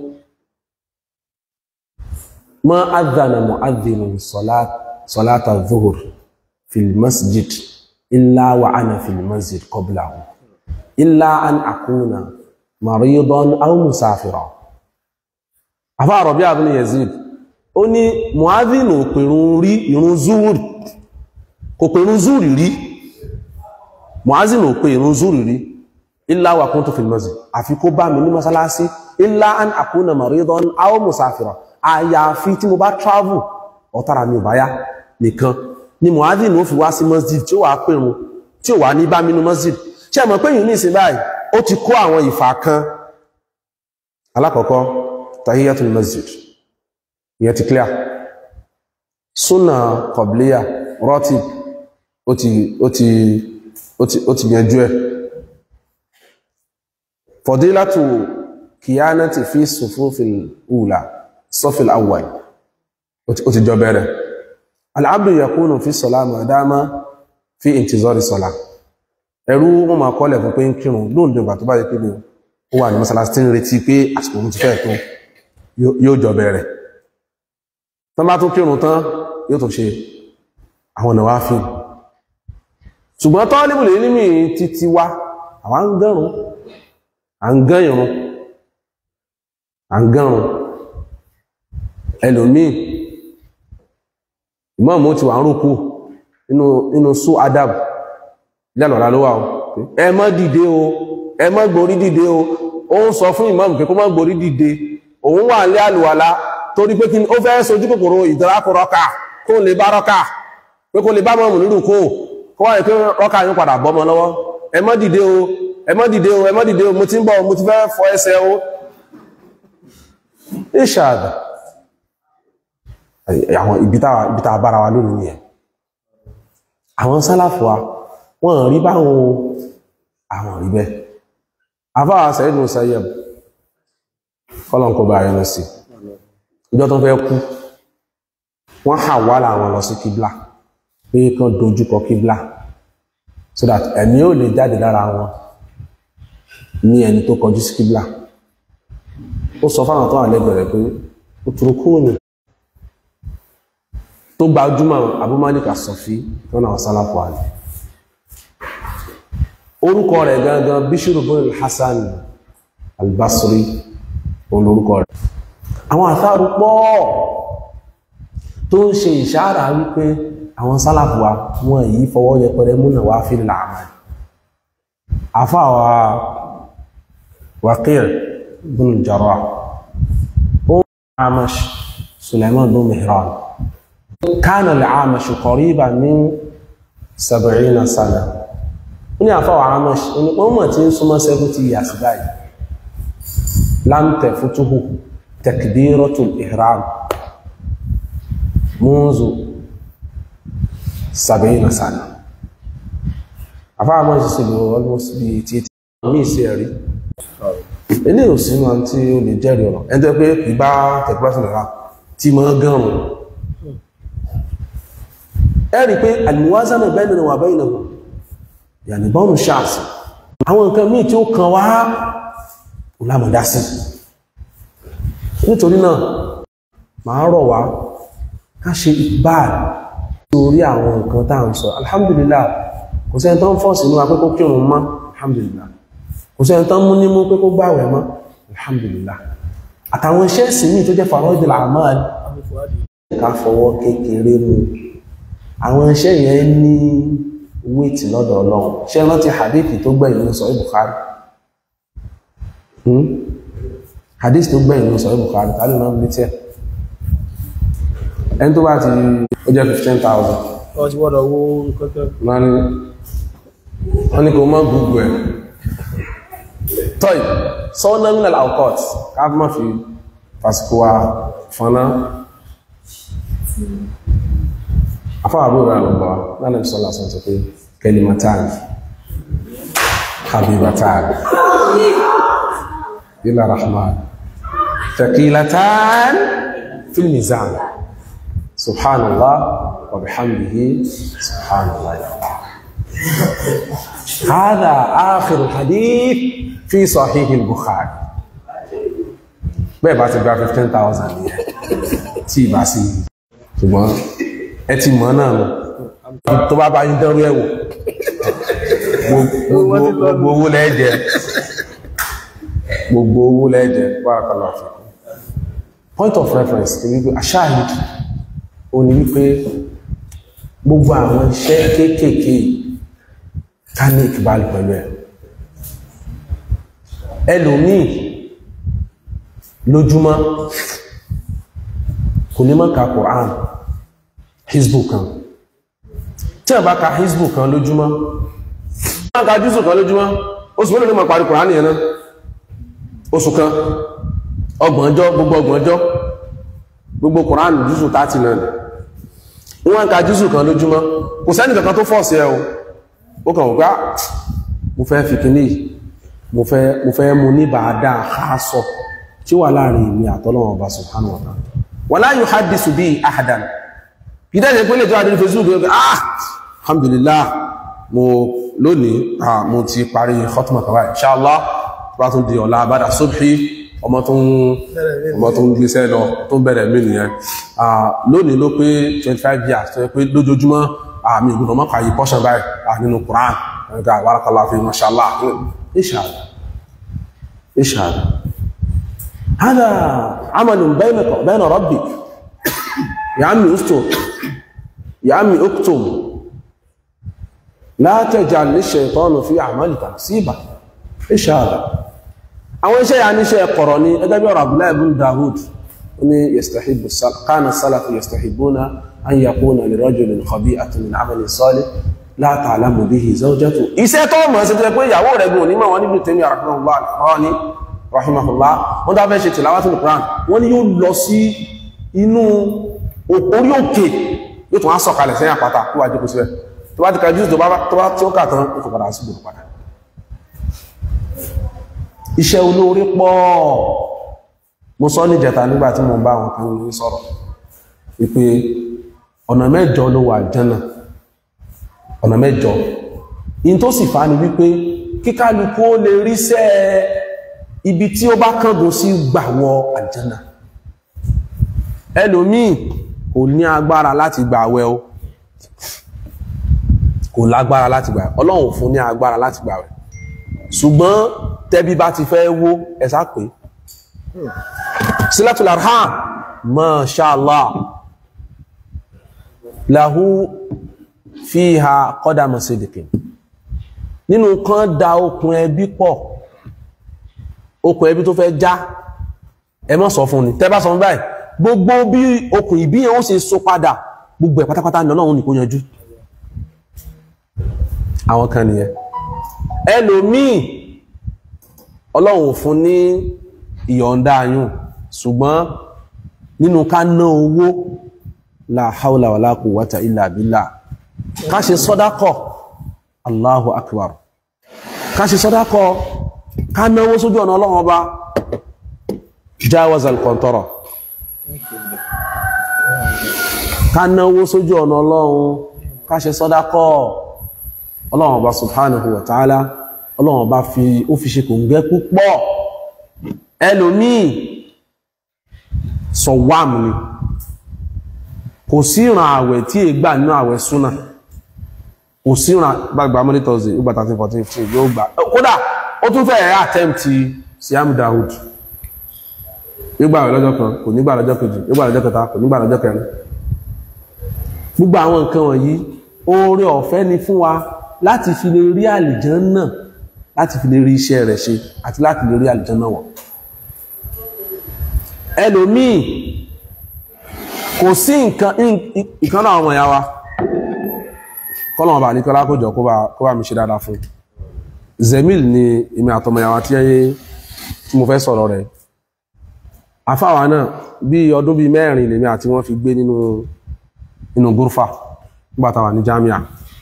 ma adhana mu'adhdhinun salata dhuhr fil masjid illa wa ana fil masjid qablahu illa an akuna maridan aw musafira àfá Rabi' ibn Yazid ó ní mu'adhdhin ò pèrún rí ìrun zuhur kò pèrún zuhur rí mu'adhdhin ò pè ìrun zuhur rí illa wa kuntu fil masjid àfi kó bá mi ní mọ́sálásí illa an akuna maridan aw musafira àyàfi tí mo bá travel ọ̀tara mi ò bá yá nìkan ni mu'adhdhin ó fi wá sí masjid tí ó wà pèrún tí ó wà ní bá mi ní masjid ṣe mọ̀ pé yìí ní ìsìn báyìí ó ti kó àwọn ìfà kan alákọ̀ọ́kọ́ tahiyatul masjid ìyẹn ti clear súnà kọ̀blíyà rọ́tì ó ti ó ti ó ti ó ti yanjú ẹ̀ fadilatu kiyanati fi sufufil ula safil awwal ó ti jọ bẹ̀rẹ̀ al-abdu yakunu fi salat ma dama fi intizari salat ẹ̀rú wọn máa kọ́lẹ̀ fún pé ń kírun lóòdó ìgbà tó bá yẹ pé ó wà ní mọ́sálásí tí ń retí pé àsìkò ti fẹ́ tó yóò jọ bẹ̀rẹ̀ tán bá tún kírun tán yóò tó ṣe àwọn ọ̀nà wá fi ṣùgbọ́n tọ́ níbùlé nímì títí wá àwọn ń gẹ́rùn à ń gẹ́ ìrun à ń gẹ́rùn ẹlòmíì ìmọ̀ọ́mù ti wà ń rúkú nínú sú adab lẹ́lọ̀lá ló wà ó ẹ má dìde o ẹ má gborí dìde o ó ń sọ fún ìmáàmù pé kó má gborí dìde òun wà ní àlùwàlá torí pé kí ó fẹ́ sojú kòkòrò ìdárakọ̀rọ̀kà kó lè bá rọ́kà pé kó lè bá mọ̀mù nínú kó kó wáyé pé rọ́kà yóò padà bọ́mọ lọ́wọ́ ẹ má dìde o ẹ má dìde o ẹ má dìde o mo ti ń bọ̀ mo ti fẹ́ fọ ẹsẹ̀ o ìṣàdà àwọn ibi tá a bára wa lónìí nìyẹn àwọn sálàfù wa wọ́n rí báwọn àwọn rí bẹ́ afáwà sẹ́yìn ló sẹ́yẹ̀ kọ́lọ̀n kó bá rẹ̀ sí ìjọ tó fẹ́ kú wọ́n hà wà láwọn lọ sí kíblà pé kán dojúkọ kíblà so that ẹ̀mí ò lè jáde lára wọn ní ẹni tó kọjú sí kíblà ó sọ fáwọn tó wà lẹ́gbẹ̀rẹ̀ pé ó turu kúrò ní tó gbajúmọ̀ Abu Malik as-Safi tó náà sálàpọ̀ àlè orúkọ rẹ̀ gangan Bishr bin Hassan al-Basri olórúkọ rẹ̀ àwọn àtàrù pọ̀ tó ń ṣe ìṣára wípé àwọn sálàpù wa wọn yìí fọwọ́ yẹpẹrẹ múnà wá fi làmà àfáwà Waqi' bin al-Jarrah ó Amash Sulaiman bin Mihran kana al-Amash qariban min sab'ina sana ní àfáwà Amash ní wọ́n mọ̀ tí ń súnmọ́ 70 years báyìí lam tafutuhu takbiratul ihram munzu sab'ina sana àfáwà Amash sí lò almost bí tí mí sí ẹ̀rí ilé òsínú àti o lè jẹ́rì ọ̀rọ̀ ẹni tó pé ìbá takbiratul ihram tí mọ́ gánrùn ẹ̀rí pé al-muwazana baynana wa baynahum yàní bọ́ọ̀nù ṣáàsì àwọn nǹkan míì tí ó kàn wá lámọ̀dá sí nítorí náà máa rọ̀ wá ká ṣe ìbáàlì lórí àwọn nǹkan tá à ń sọ alhamdulillah kò sẹ́ni tó ń fọ́ sínú akẹ́kọ̀ọ́ kírun mọ́ alhamdulillah kò sẹ́ni tán mú ní mú pé kó gbàwẹ̀ mọ́ alhamdulillah àtàwọn iṣẹ́ ìsìn míì tó jẹ́ faraidul a'mal ká fọwọ́ kékeré mu àwọn iṣẹ́ yẹn ní wéètì lọ́dọ̀ ọlọ́run ṣé rántí hadithi tó gbẹ̀yìn ní sọ Bukhari hmm? hadith tó gbẹ̀yìn ní sọ Bukhari tàbí náà létí ẹ̀ ẹni tó bá ti ó jẹ́ 15,000 wọ́n ti wọ́dọ̀ owó kọ́kọ́ wọ́n ní wọ́n ní kò mọ́ gbogbo ẹ̀ tọ́ì sọ́nà mílẹ̀ alcohol káàkiri má fi fàsíkò wa fọ́nà afọ́wàbí rẹ̀ lọ́gbọ́ lánàá ìsọ́lá sọ sọ pé kalimatan habibatan ila rahman thaqilatan fil mizan subhanallah wa bihamdihi subhanallah هذا آخر الحديث في صحيح البخاري bẹ́ẹ̀ bá ti gba 15,000 ní ẹ̀ tí ìbá sí ṣùgbọ́n ẹ ti mọ̀ náà nù tó bá bá yín dánrú ẹ̀wò gbogbo owó lẹ́ẹ̀jẹ̀ gbogbo owó lẹ́ẹ̀jẹ̀ bárakàlá fi point of reference ni wípé aṣáàlì ó ní wípé gbogbo àwọn iṣẹ́ kéékèèké ká ní ìkìbálì pẹ̀lú ẹ̀ ẹlòmíì lójúmọ́ kò ní mọ́ ka Quran hizbu kan tí a bá ka hizbu kan lójúmọ́ tí a ka jùsù kan lójúmọ́ oṣù mẹ́lẹ̀ ní ma parí Quran yẹn náà oṣù kan ọgbọ̀njọ́ gbogbo ọgbọ̀njọ́ gbogbo Quran jùsù 30 náà wọ́n ka jùsù kan lójúmọ́ kò sẹ́nì kankan tó fọ́ọ̀sì ẹ̀ o ó kàn wọ́n gbá mo fẹ́ fi kìíní mo fẹ́ mo fẹ́ mú ní bàádá àásọ tí wà láàrin ìmì àtọ́lọ́wọ̀n ọba subhanahu wa ta'ala wala yuhaddisu bí ahadan ìdájẹ́ pé lè tó àdínú facebook yóò ah alhamdulillah mo lónìí ah mo ti parí khutma kawai inshallah bá tún di ọ̀la bada subhi ọmọ tó ń ọmọ tó ń gbéṣẹ́ lọ tó ń bẹ̀rẹ̀ mí nìyẹn ah lónìí ló pé 25 years tó yẹ pé lójoojúmọ́ àmì ìgbìmọ̀ mọ́kà yìí pọ́ṣán báyìí nínú Quran ẹ̀gá wàrákàlá fi mashallah ìṣàdá ìṣàdá hádà amalun baynaka bayna rabbik ya ammi ustur ya ammi uktum la taj'al lish-shaytani fi a'malika nasiba ìṣàdá àwọn iṣẹ́ ya níṣẹ́ kọ̀rọ̀ ní ẹgbẹ́ bí ọ̀rọ̀ Abdullahi ibn Dawud ní yastahibu kana salafu yastahibuna an yakuna li rajulin khabi'atun min 'amalin salih la ta'lamu bihi zawjatu iṣẹ́ tó mọ̀ sí tẹ́ pé ìyàwó rẹ̀ gùn ní ma wọ́n níbi tèmi rahimahullah wọ́n dá fẹ́ ṣe tilawatul Qur'an wọ́n ni yóò lọ sí inú orí òkè yóò tún á sọ̀kalẹ̀ sẹ́yìn àpáta tó wà jókòó síbẹ̀ tó bá ti ka jùsù tó bá tí ó kà tán ó kò padà sí gbogbo padà iṣẹ́ olóore pọ̀ mo sọ ní jẹta nígbà tí mo bá àwọn kan ní sọ̀rọ̀ wípé ọ̀nà mẹ́jọ ló wà jẹ́nà ọ̀nà mẹ́jọ in tó sì fa ni wípé kíkálukú ó lè ríṣẹ́ ibi tí ó bá kángun sí gbàwọ àjẹ́nà ẹlòmíì kò ní agbára láti gbàwẹ̀ o kò lágbára láti gbàwẹ̀ ọlọ́run fún ní agbára láti gbàwẹ̀ ṣùgbọ́n tẹ́bí bá ti fẹ́ wó ẹ̀sá pé sílẹ̀tùl arham masha Allah lahu fiha qadamu sidikin nínú kan da okùn ẹbí pọ̀ okùn ẹbí tó fẹ́ já ẹ má sọ fún ni tẹ́ bá sọ fún báyìí gbogbo bí okùn ìbí yẹn ó ṣe so padà gbogbo ẹ̀ pátápátá ní ọlọ́run nìkó yanjú àwọn kan nìyẹn ẹlòmíì ọlọ́run fún ní ìyọ̀ǹda ayùn ṣùgbọ́n nínú ká ná owó la haula wala quwwata illa billah ká ṣe sọ́dákọ̀ Allahu akbar ká ṣe sọ́dákọ̀ ká náwó sójú ọ̀nà ọlọ́run ọba jawaz al-qantara ká náwó sójú ọ̀nà ọlọ́run ká ṣe sọ́dákọ̀ ọlọ́run ọba subhanahu wa ta'ala ọlọ́run ọba fi ó fi ṣe kò ń gẹ́ púpọ̀ ẹlòmíì sọ̀wàm ni kò sí ìràn àwẹ̀ tí è gbà nínú àwẹ̀ súnà kò sí ìràn gbàgbà monday thursday ó gbà 13 14 15 yóò gbà kódà ó tún fẹ́ attempt siam Dawood nígbà lọ́jọ́ kan kò nígbà lọ́jọ́ kejì nígbà lọ́jọ́ kẹta kò nígbà lọ́jọ́ kẹrin gbogbo àwọn nǹkan wọ̀nyí oore ọ̀fẹ́ ni fún wa láti fi lè rí àlìjànnà láti fi lè rí iṣẹ́ rẹ̀ ṣe àti láti lè rí àlìjànnà wọ̀ ẹlòmíì kò sí nǹkan ìkan náà ọmọ ìyá wa kọ́lọ̀mọ̀ bà ní kọ́lá kó jọ kó bá mi ṣe dáadáa fún zemil ni èmi àtọmọ ìyá wa tí tí mo fẹ́ sọ̀rọ̀ rẹ̀ afáwa náà bí ọdún bíi mẹ́rin lèmi àti wọ́n fi gbé nínú nínú gúrfà nígbàtàwà ní jamia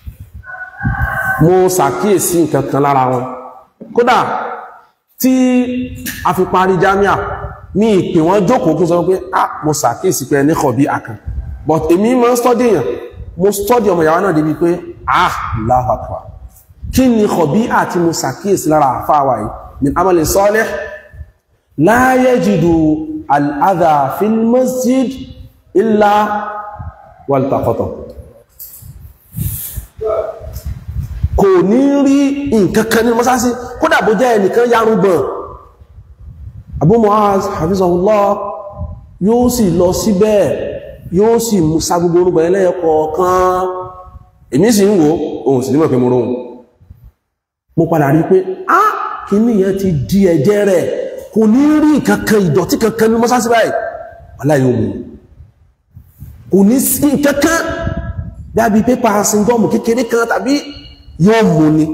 mo ṣàkíyèsí nǹkan kan lára wọn kódà tí a fi parí jamia ní ìpè wọn jókòó kí sọ pé ah mo ṣàkíyèsí pé ní kọ̀bí àkàn but èmi mọ́ stọ́dí èèyàn mo stọ́dí ọmọ ìyàwó náà débi pé ah Allahu Akbar kí ni kọ̀bí àti mo ṣàkíyèsí lára àfáwà yìí min amalin salih la yajidu al-adha fil masjid illa waltaqata kò ní rí nǹkan kan ní mọ́sásí kódà bó jẹ́ ẹnìkan yárúgbọ̀n Abu Mu'az hafizahullah yóò sì lọ síbẹ̀ yóò sì mú sá gbogbo orúgbọ̀n ẹlẹ́ẹ̀kọ̀ọ̀kan èmi sì ń wò ohun sì nímọ̀ pé mo róhun mo padà rí pé á kí ní yẹn ti di ẹ̀jẹ̀ rẹ̀ kò ní rí nǹkan kan ìdọ̀tí kankan ní mọ́sásí báyìí aláyé omi kò ní sí kankan dábí pépà síngọ́mù kékeré kan tàbí yóò mú ní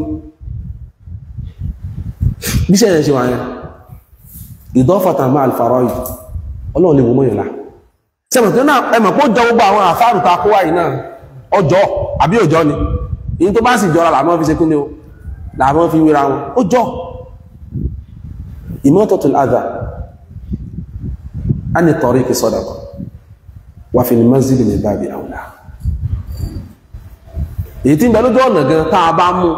bí ṣe ẹ̀yẹn ṣe wà yẹn ìdọ́fàtà máa alfàrọ́ yìí ọlọ́run lè mú mọ́ ìlà sẹ́mọ̀ tí náà ẹmọ̀ pọ́ jọ gbogbo àwọn àfáàrù ta kó wáyìí náà ọjọ́ àbí òjọ́ ni in tó bá sì jọra làmọ́ fi ṣe kí ni o làmọ́ fi wéra wọn ó jọ imatatul adha a ní tọ̀rí kì sadaqa wà fi ní masjid min babi awla èyí tí ń bẹ lójú ọ̀nà gan tá a bá mú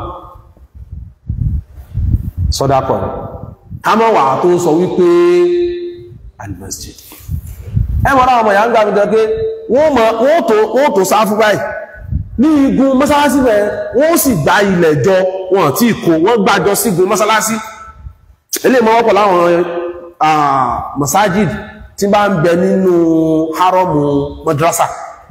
sadaqa rẹ̀ ká mọ́ wà tó ń sọ wípé al-masjid ẹmọ̀ náà ọmọ ìyá ń gbà mí jọ pé wọ́n tó sáfú báyìí ní igun mọ́sálásí rẹ̀ wọ́n sì gbá ilẹ̀ jọ wọn tí kò wọ́n gbájọ sí igun mọ́sálásí ilé ìmọ̀wọ́pọ̀ láwọn masajid tí bá ń bẹ nínú haramu madrasa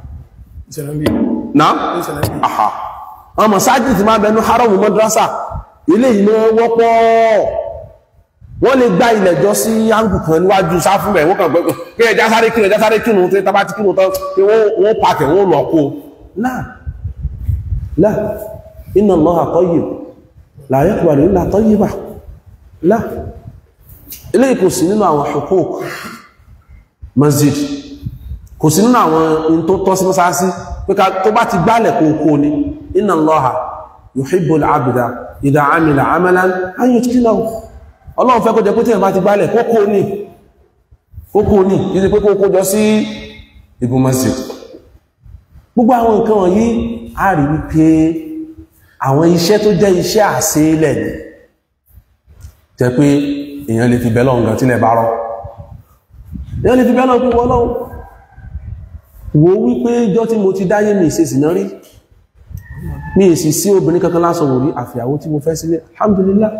náà àhà àwọn masajid tí bá ń bẹ nínú haramu madrasa ilé ìmọ̀ wọ́pọ̀ wọ́n lè gbá ilẹ̀ jọ sí áńgù kan níwájú sáfù rẹ̀ wọ́n kàn gbẹ́gbẹ́ kí ẹjá sáré kírun ẹjá sáré kírun tí tàbá ti kírun tán kí wọ́n pàtẹ̀ wọ́n lọ kó láà láà inna Allaha tayyib la yaqbalu illa tayyiba láà ilé kò sí nínú àwọn huquq masjid kò sí nínú àwọn in tó tọ́ sí mọ́sáásí pé tó bá ti gbálẹ̀ kó kó ni inna Allaha yuhibbul abda idha amila amalan an yutqinahu ọlọ́run fẹ́ kó jẹ pé tí ẹ̀ bá ti gbálẹ̀ kókó ní kókó ní yìí pé kókó jọ sí igun masjid gbogbo àwọn nǹkan wọ̀nyí a rí wípé àwọn iṣẹ́ tó jẹ́ iṣẹ́ àṣeélẹ̀ ni jẹ́ pé èèyàn lè fi bẹ́lọ̀ ǹkan tílẹ̀ bá rọ́ èèyàn lè fi bẹ́lọ̀ pé wọ́n lọ́wọ́ wo wípé jọ tí mo ti dáyé mi ìṣe sìná rí mi èsì sí obìnrin kankan lásán wò rí àfìyàwó tí mo fẹ́ sílé alhamdulillah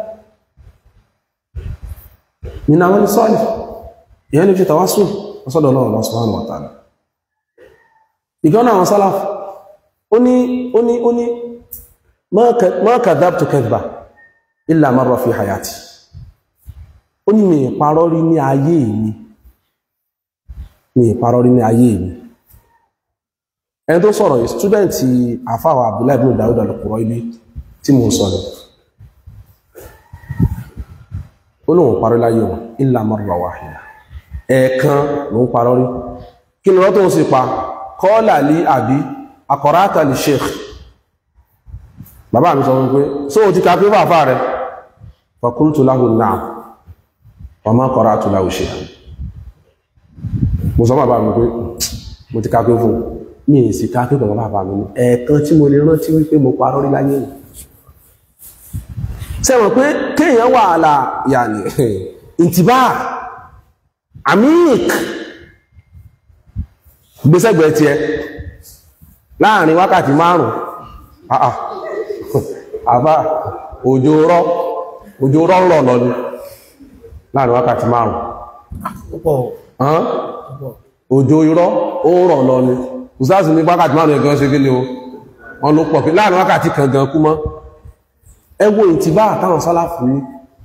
nínú àwọn ìsọ́lì ìyẹn lè fi tàwásù ọsọ́dọ̀ Ọlọ́run subhanahu wa ta'ala ìgbọ́n àwọn sálàf ó ní ó ní ó ní ma kadhabtu kadhba illa marra fi hayati ó ní mi ìparọ́ rí ní ayé mi mi ìparọ́ rí ní ayé mi ẹni tó sọ̀rọ̀ yìí stúdẹ̀ntì àfáwà Abdullahi ibn Dawud al-Quraybi tí mo sọ̀rọ̀ olóhun parí láyé wọn illa marra wahida ẹ̀ẹ̀kan ló ń parọ́ rí kí ni wọ́n tó ń sì pa kọ́ọ̀lá lí àbí akọ̀rátà lè sheikh bàbá mi sọ wípé só o ti ka pé bàbá rẹ̀ fa qultu lahu na'am wa ma qara'tu lahu shay'an mo sọ bàbá mi pé mo ti ka pé fún mi ì sì ka pé bàbá bàbá mi ní ẹ̀ẹ̀kan tí mo lè rántí wípé mo parọ́ rí láyé wọn sẹ́wọ̀n pé kéèyàn wà àlà yàní ìtìbá àmìk gbésẹ̀gbẹ̀ tí ẹ láàrin wákàtí márùn-ún àbá òjò rọ́ òjò rọ́rọ̀ lọ ni láàrin wákàtí márùn púpọ̀ án púpọ̀ òjò irọ́ ó rọ̀ lọ ni kùsáàsì ní wákàtí márùn ẹ̀gán ṣe kí ni o wọ́n ló pọ̀ pé láàrin wákàtí kan gan kú mọ́ ẹ wo ìtìbá àtàwọn sálàfù ní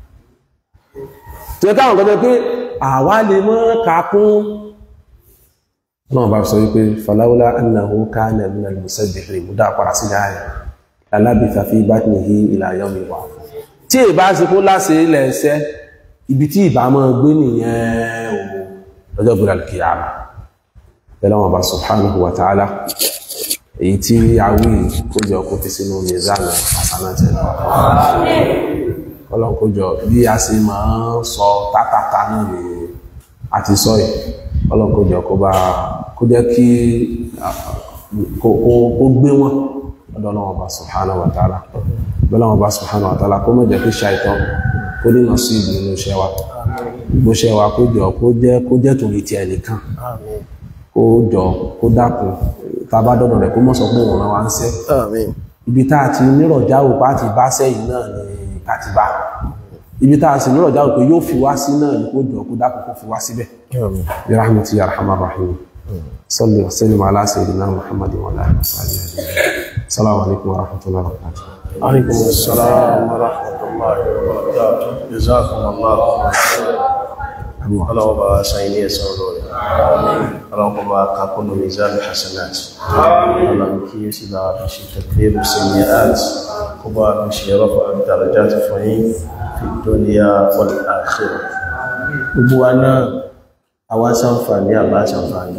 tí ó káwọn gẹ́gẹ́ pé àwa lè mọ́ kakún náà bá sọ wípé falawla annahu kana min al-musabbihin mú dáa padà sí dáa alábìta fi batnihi ila yawmi wa'd tí ìbá sí kó láṣẹ ilẹ̀ ẹsẹ́ ibi tí ìbá mọ́ gbé nìyẹn o lọ́jọ́ gbé al-qiyamah pẹ̀lú wọn bá subhanahu wa ta'ala èyí tí a wí kó jọ kó fi sínú mizanu hasanati ọlọ́run kó jọ bí a sì máa ń sọ tátàtà náà ni a ti sọ yìí ọlọ́run kó jọ kó bá kó jẹ́ kí kó gbé wọn ọ̀dọ̀ ọlọ́run bá subhanahu wa ta'ala ọlọ́run bá subhanahu wa ta'ala kó má jẹ́ kí ṣàìtàn kó ní nà sí ìlú inú iṣẹ́ wa gbogbo iṣẹ́ wa kó jọ kó jẹ́ kó jẹ́ torí ti ẹnìkan àmín kó jọ kó dákun tá a bá dọ́dọ̀ rẹ̀ kó mọ̀ sọ pé òun rán wa ń sẹ́ àmín ibi tá a ti nírọ̀já ò bá ti bá sẹ́yìn náà ni ká ti bá ibi tá a sì nírọ̀já ò pé yóò fi wá sí náà ni kó jọ kó dákun kó fi wá síbẹ̀ àmín bi rahmati ya arhamar rahim salli wa sallim ala sayyidina muhammadin wa ala alihi wa sahbihi ajma'in assalamu alaikum wa rahmatullahi wa barakatuh عليكم السلام ورحمة الله وبركاته جزاكم الله خيرا ọlọ́wọ́ bá sàyìn ní ẹ̀sán olóòrẹ̀ ọlọ́wọ́ bá kàkúnnù mizan hasanat ọlọ́wọ́ kí yíò sí bá bí ṣe tẹ̀kẹ́rù sí ní art kó bá bí ṣe rọ́pọ̀ àdàràjá ti fún yí fi dúníyà wal akhirah gbogbo wa náà àwa ṣàǹfààní àbá ṣàǹfààní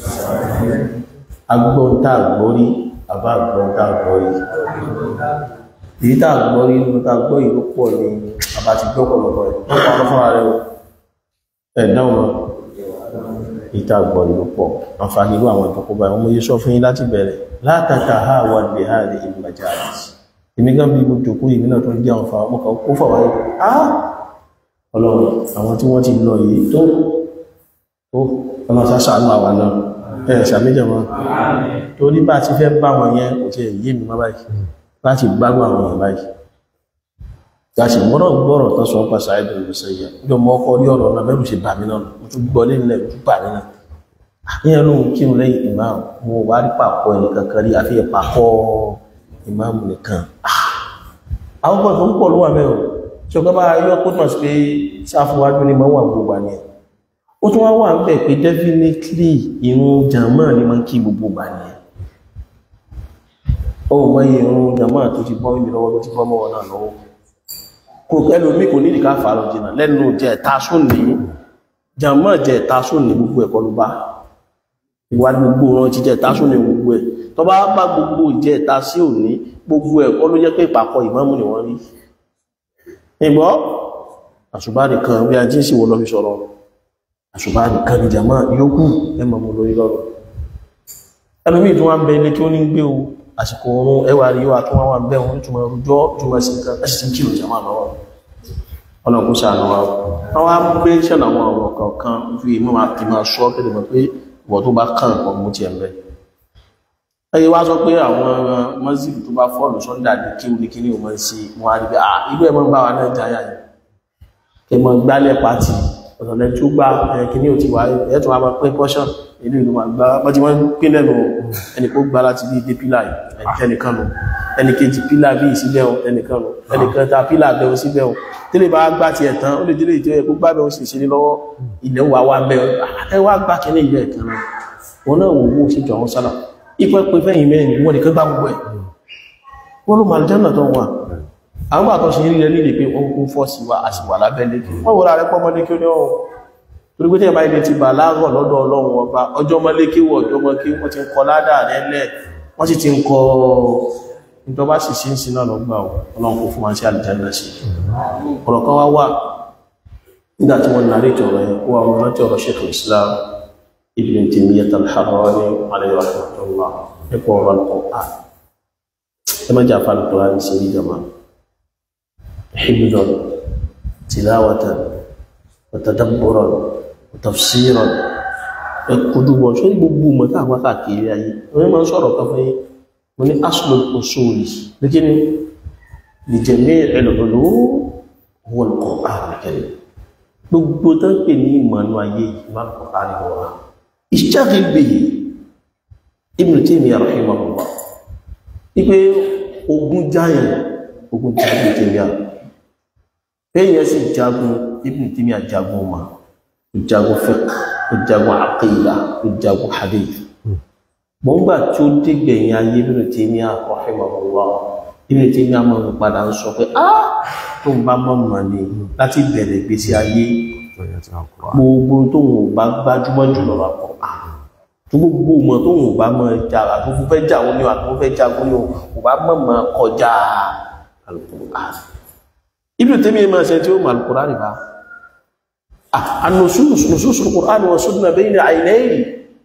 agbóhun tá àgbórí àbá àgbóhun tá àgbórí èyí tá àgbórí nínú tá àgbó ìlú pọ̀ ní àbá ti gbọ́ pọ̀lọpọ̀ ẹ̀ wọ́n pa ọlọ́fún ara rẹ̀ o ẹ̀dáwọn wọn ìta àgbọ̀ ìlú pọ̀ àǹfààní irú àwọn ìtọ́kọ́ báyìí wọ́n mú yé sọ fún yín láti bẹ̀rẹ̀ látàkà ha wà ní ha ní ìgbàjà àti èmi gan bí gbogbo òkú ìmí náà tó ń jẹ́ àwọn fa ọmọ kan kó fà wáyé á ọlọ́run àwọn tí wọ́n ti lọ yìí tó tó ọmọ sáṣà àánú àwa náà ẹ̀ ṣàmìjọ wọn torí bá ti fẹ́ bá wọn yẹn kò tiẹ̀ yé mi má báyìí láti gbádùn àwọn èèyàn báyìí láti gbọ́rọ̀ gbọ́rọ̀ tó sọ pàṣẹ àìdùn ìrìnsẹ̀yà jọ mọ́ ọkọ̀ orí ọ̀rọ̀ náà bẹ́rù ṣe bà mí náà mo tún gbọ́ lẹ́nilẹ̀ ojú bà nínú àníyàn ló ń kírun lẹ́yìn ìmáàmù mo wá rí pàpọ̀ ẹnìkan kan rí àfi ìpàkọ́ ìmáàmù nìkan àwọn kan tó ń pọ̀ ló wà mẹ́rin tí ọgbà bá yọ kó túnmọ̀ sí pé sáfúwájú ni máa wà gbogbo àní ẹ̀ ó tún wá wà ń bẹ̀ pé definitely irun jàmọ́ ni máa ń kí gbogbo gbà ní ẹ̀ ó mọ iye irun jàmọ́ tó ti bọ́ mi lọ́wọ́ tó ti bọ́ mọ́ wọn náà lọ́wọ́ kò ẹlò mí kò nídìí ká fàárọ̀ jìnà lẹ́nu jẹ́ ẹ̀ta sún ní jàmọ́ jẹ́ ẹ̀ta sún ní gbogbo ẹ̀kọ́ ló bá ìwà gbogbo wọn ti jẹ́ ẹ̀ta sún ní gbogbo ẹ̀ tó bá bá gbogbo jẹ́ ẹ̀ta sí òní gbogbo ẹ̀kọ́ ló jẹ́ pé ìpàkọ́ ìmámù ni wọ́n rí ìgbọ́ àṣùbá nìkan bí a jí sí wọ́n lọ fi sọ̀rọ̀ àṣùbá nìkan ni jàmọ́ yókù ẹmọ̀ mọ̀ lórí lọ́rọ̀ ẹlòmíì tó wá ń bẹ ilé tí ó ní gbé o àsìkò oorun ẹwà rí wà tó wọ́n wà bẹ́ wọn túnmọ̀ rújọ́ túnmọ̀ sí nǹkan ẹ̀sì tí ń kìlò jàmà lọ́wọ́ ọlọ́kùn sàánú wa wọ́n wá gbé ṣẹ̀nà àwọn ọ̀rọ̀ kọ̀ọ̀kan fi mọ́ máa fi máa sọ kẹ́lẹ̀ mọ̀ pé ìwọ̀ tó bá kàn pọ̀ mú ti ẹ̀mẹ́ ẹyẹ wá sọ pé àwọn mọ́sílì tó bá fọ́ọ̀lù sọ́ndà ní kí ní kí ní o mọ́ sí wọn á rí pé ah ibú ẹ̀ mọ́ bá wa náà jáyà yìí kí mọ́ gbálẹ̀ pàtì ọ̀tọ̀lẹ́ tó gbá kí ní ò ti wá ẹ̀ tó wá máa pín pọ́ṣọ̀n ìlú ìlú máa gbá bá ti wọ́n pín lẹ́nu ẹni kó gbá láti bí ìdé pílà ẹnìkan nù ẹni kejì pílà bí ìsíbẹ̀ ẹnìkan nù ẹnìkan ta pílà bẹ̀rù síbẹ̀ tẹ́lẹ̀ bá gbá ti ẹ̀tàn ó lè délé ìtẹ́ ẹ̀kú gbá bẹ̀rù sì ṣe lọ́wọ́ ilẹ̀ wà wà bẹ̀ ẹ wá gbá kẹ́lẹ̀ ilẹ̀ ẹ̀kan náà wọn náà wò wó sí jọ àwọn sálà ipẹ́ pé fẹ́yìn mẹ́rin wọ́n nìkan gbá gbogbo ẹ̀ wọ́n ló máa jẹ́nà tó wà àwọn àtọ́ sí rí rẹ̀ nílé pé wọ́n kún fọ́ sí wa àṣìwà lábẹ́lé wọ́n wọ́n rẹ̀ pọ́ mọ́lé kí ó ní ọ̀hún torí pé tí ẹ̀bá ilẹ̀ ti bà láàrọ̀ lọ́dọ̀ ọlọ́run ọba ọjọ́ mọ́lé kí wọ́n ọjọ́ mọ́ kí wọ́n ti ń kọ ládà rẹ̀lẹ̀ wọ́n sì ti ń kọ ìjọba sì sí sí náà lọ́gbà ọlọ́run kò fún wa sí àlùjánnà sí ọ̀rọ̀ kan wá wà nígbà tí wọ́n nàrí ìjọba yẹn ó wà wọn rántí ọ̀rọ̀ Sheikh Islam Ibn Taymiyyah al-Harrani alayhi rahmatullah nípa ọ̀rọ̀ Al-Qur'an ẹ má jà fàlùkù láti ṣe ìjọba hibdan tilawatan وتدبرا وتفسيرا ẹkùdùbọ̀ ṣe gbogbo mọ̀tá àwọn káàkiri ayé wọ́n máa ń sọ̀rọ̀ kan fún yí wọ́n ní aslul usuli lókè ní li jami' al-ulum huwa al-Qur'an al-Karim gbogbo tó ń pè ní ìmọ̀nú ayé ìmọ̀ al-Qur'an al-Karim ishtaghil bihi Ibn Taymiyyah rahimahullah wípé ogun jáyàn ogun jáyàn Ibn Taymiyyah èyàn sì jagun Ibn Taymiyyah jagun ma ó jagun fiqh ó jagun aqida ó jagun hadith mọ́ngbà tí ó dégbẹ̀yìn ayé Ibn Taymiyyah rahimahullah Ibn Taymiyyah máa ń padà ń sọ pé ah tó ń bá mọ̀ mọ̀ ni láti bẹ̀rẹ̀ ìgbésí ayé gbogbo tó ń bá gbájúmọ́ jùlọ wà pọ̀ tó gbogbo mọ̀ tó ń bá mọ̀ jà àtúntò fẹ́ jà wọ́n ni àtúntò fẹ́ jà wọ́n ni ò bá mọ̀ mọ̀ kọjá Al-Qur'an Ibn Taymiyyah máa ṣe tí ó mọ̀ Al-Qur'an nìkan an-nusus nusus al-Qur'an wa sunnah bayna aynayhi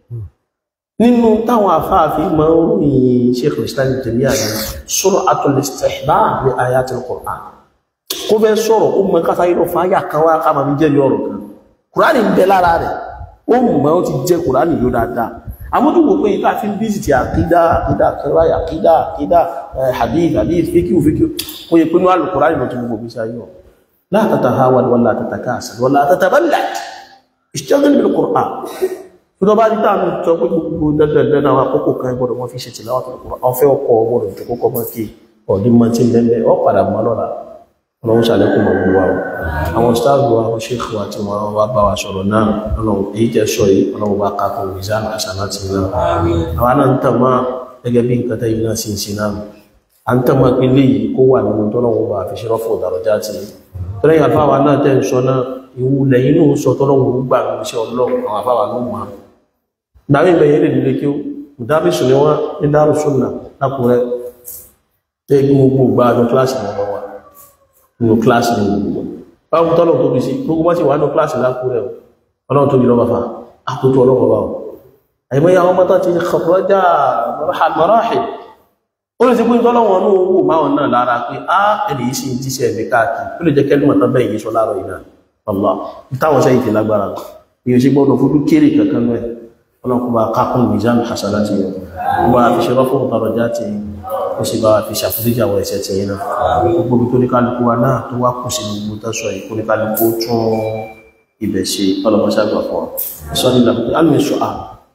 nínú táwọn afáàfin máa ń ròyìn Sheikh al-Islam Ibn Taymiyyah ní sur'atul istihbab li ayatil Qur'an kó fẹ́ sọ̀rọ̀ ó mọ káta yìí lọ fáyà kan wá ká máa fi jẹ́ ọ̀rọ̀ kan kùránì ń bẹ lára rẹ̀ ó mọ̀ ó ti jẹ́ kùránì yóò dáadáa àmójú wo pé ìta fi ń bí ti àkídá àkídá kẹrẹ àkídá àkídá hadith hadith fíkíù fíkíù ó yẹ pé ní àlù kùránì lọ tó gbogbo bí sáyé ọ̀ la tatahawad wala tatakasal wala tataballad ishtaghil bil Qur'an tó tọ́ bá rí táàmù sọ pé gbogbo dandandan àwọn àkókò kan gbọdọ̀ wọ́n fi ṣe tìláwà tó kọ́ ọ̀fẹ́ ọkọ̀ ọgbọ̀dọ̀ tó kọ́kọ́ mọ́ kí ọ̀dín mọ́ tí lẹ́lẹ́ ọ padà mọ́ lọ́la ọlọ́run ṣàlékún mọ̀ gbogbo wa àwọn stáàbù wa àwọn ṣéèkù wa tí wọ́n wá bá wa sọ̀rọ̀ náà ọlọ́run èyí jẹ́ sọ yìí ọlọ́run bá ká kan ìzáàmù àṣàlá ti náà àwa náà ń tàn mọ́ gẹ́gẹ́ bí nǹkan tẹ́yìn náà sì ń sin náà à ń tàn mọ́ pé léyìí kó wà nínú tọ́lọ́run bá fi ṣerọ́ fún ọ̀dàrọ̀já ti tọ́lẹ́yìn àfáwa náà tẹ́ ń sọ náà ìwú lẹ́yìn náà sọ tọ́lọ́run gbà ní iṣẹ́ ọlọ́run àwọn àfáwa náà mọ̀ gbàmí ìbẹ̀yẹ̀ lè nílé kí ó mùdábìsù ni wọ́n ní dárù súnà lákùnrẹ́ tẹ́ gbogbo gbà àjọ kíláàsì wọn wà nínú kíláàsì ní gbogbo báwo tọ́lọ̀ tóbi sí gbogbo wọ́n sì wà ní kíláàsì lákùnrẹ́ ọlọ́run tóbi lọ́wọ́ fa àkótó ọlọ́wọ́ bá wọn àìmọ́ àwọn ọmọ tó ti kọ̀rọ̀jà mọ́ráhì ó lè ti pín tọ́lọ́wọ́n ní owó máwọn náà lára pé á ẹ̀lì yìí sì ń jíṣẹ́ ẹ̀mí káàkiri ó lè jẹ́ kẹ́lùmọ̀ tán bẹ́ẹ̀ yìí sọ láàrọ̀ ìná ọlá ìtàwọn sẹ́yìn ti lágbára èyí ṣe gbọ́dọ̀ fojú kéré kankan náà ọlọ́kùn bá kákún mizan hasanati yau bá fi ṣe rọ́fún ọ̀tọ̀rọ̀já ti ó sì bá fi ṣàfúríjà wọ ẹ̀ṣẹ̀ tí yìí náà gbogbo tó ní kálukú wa náà tó wá kù sí gbogbo tọ́sọ̀ yìí kó ní kálukú tún ibẹ̀ ṣe ọlọ́mọṣàgbà fún ọ sọ́ni làkúté alùmí ṣọ́á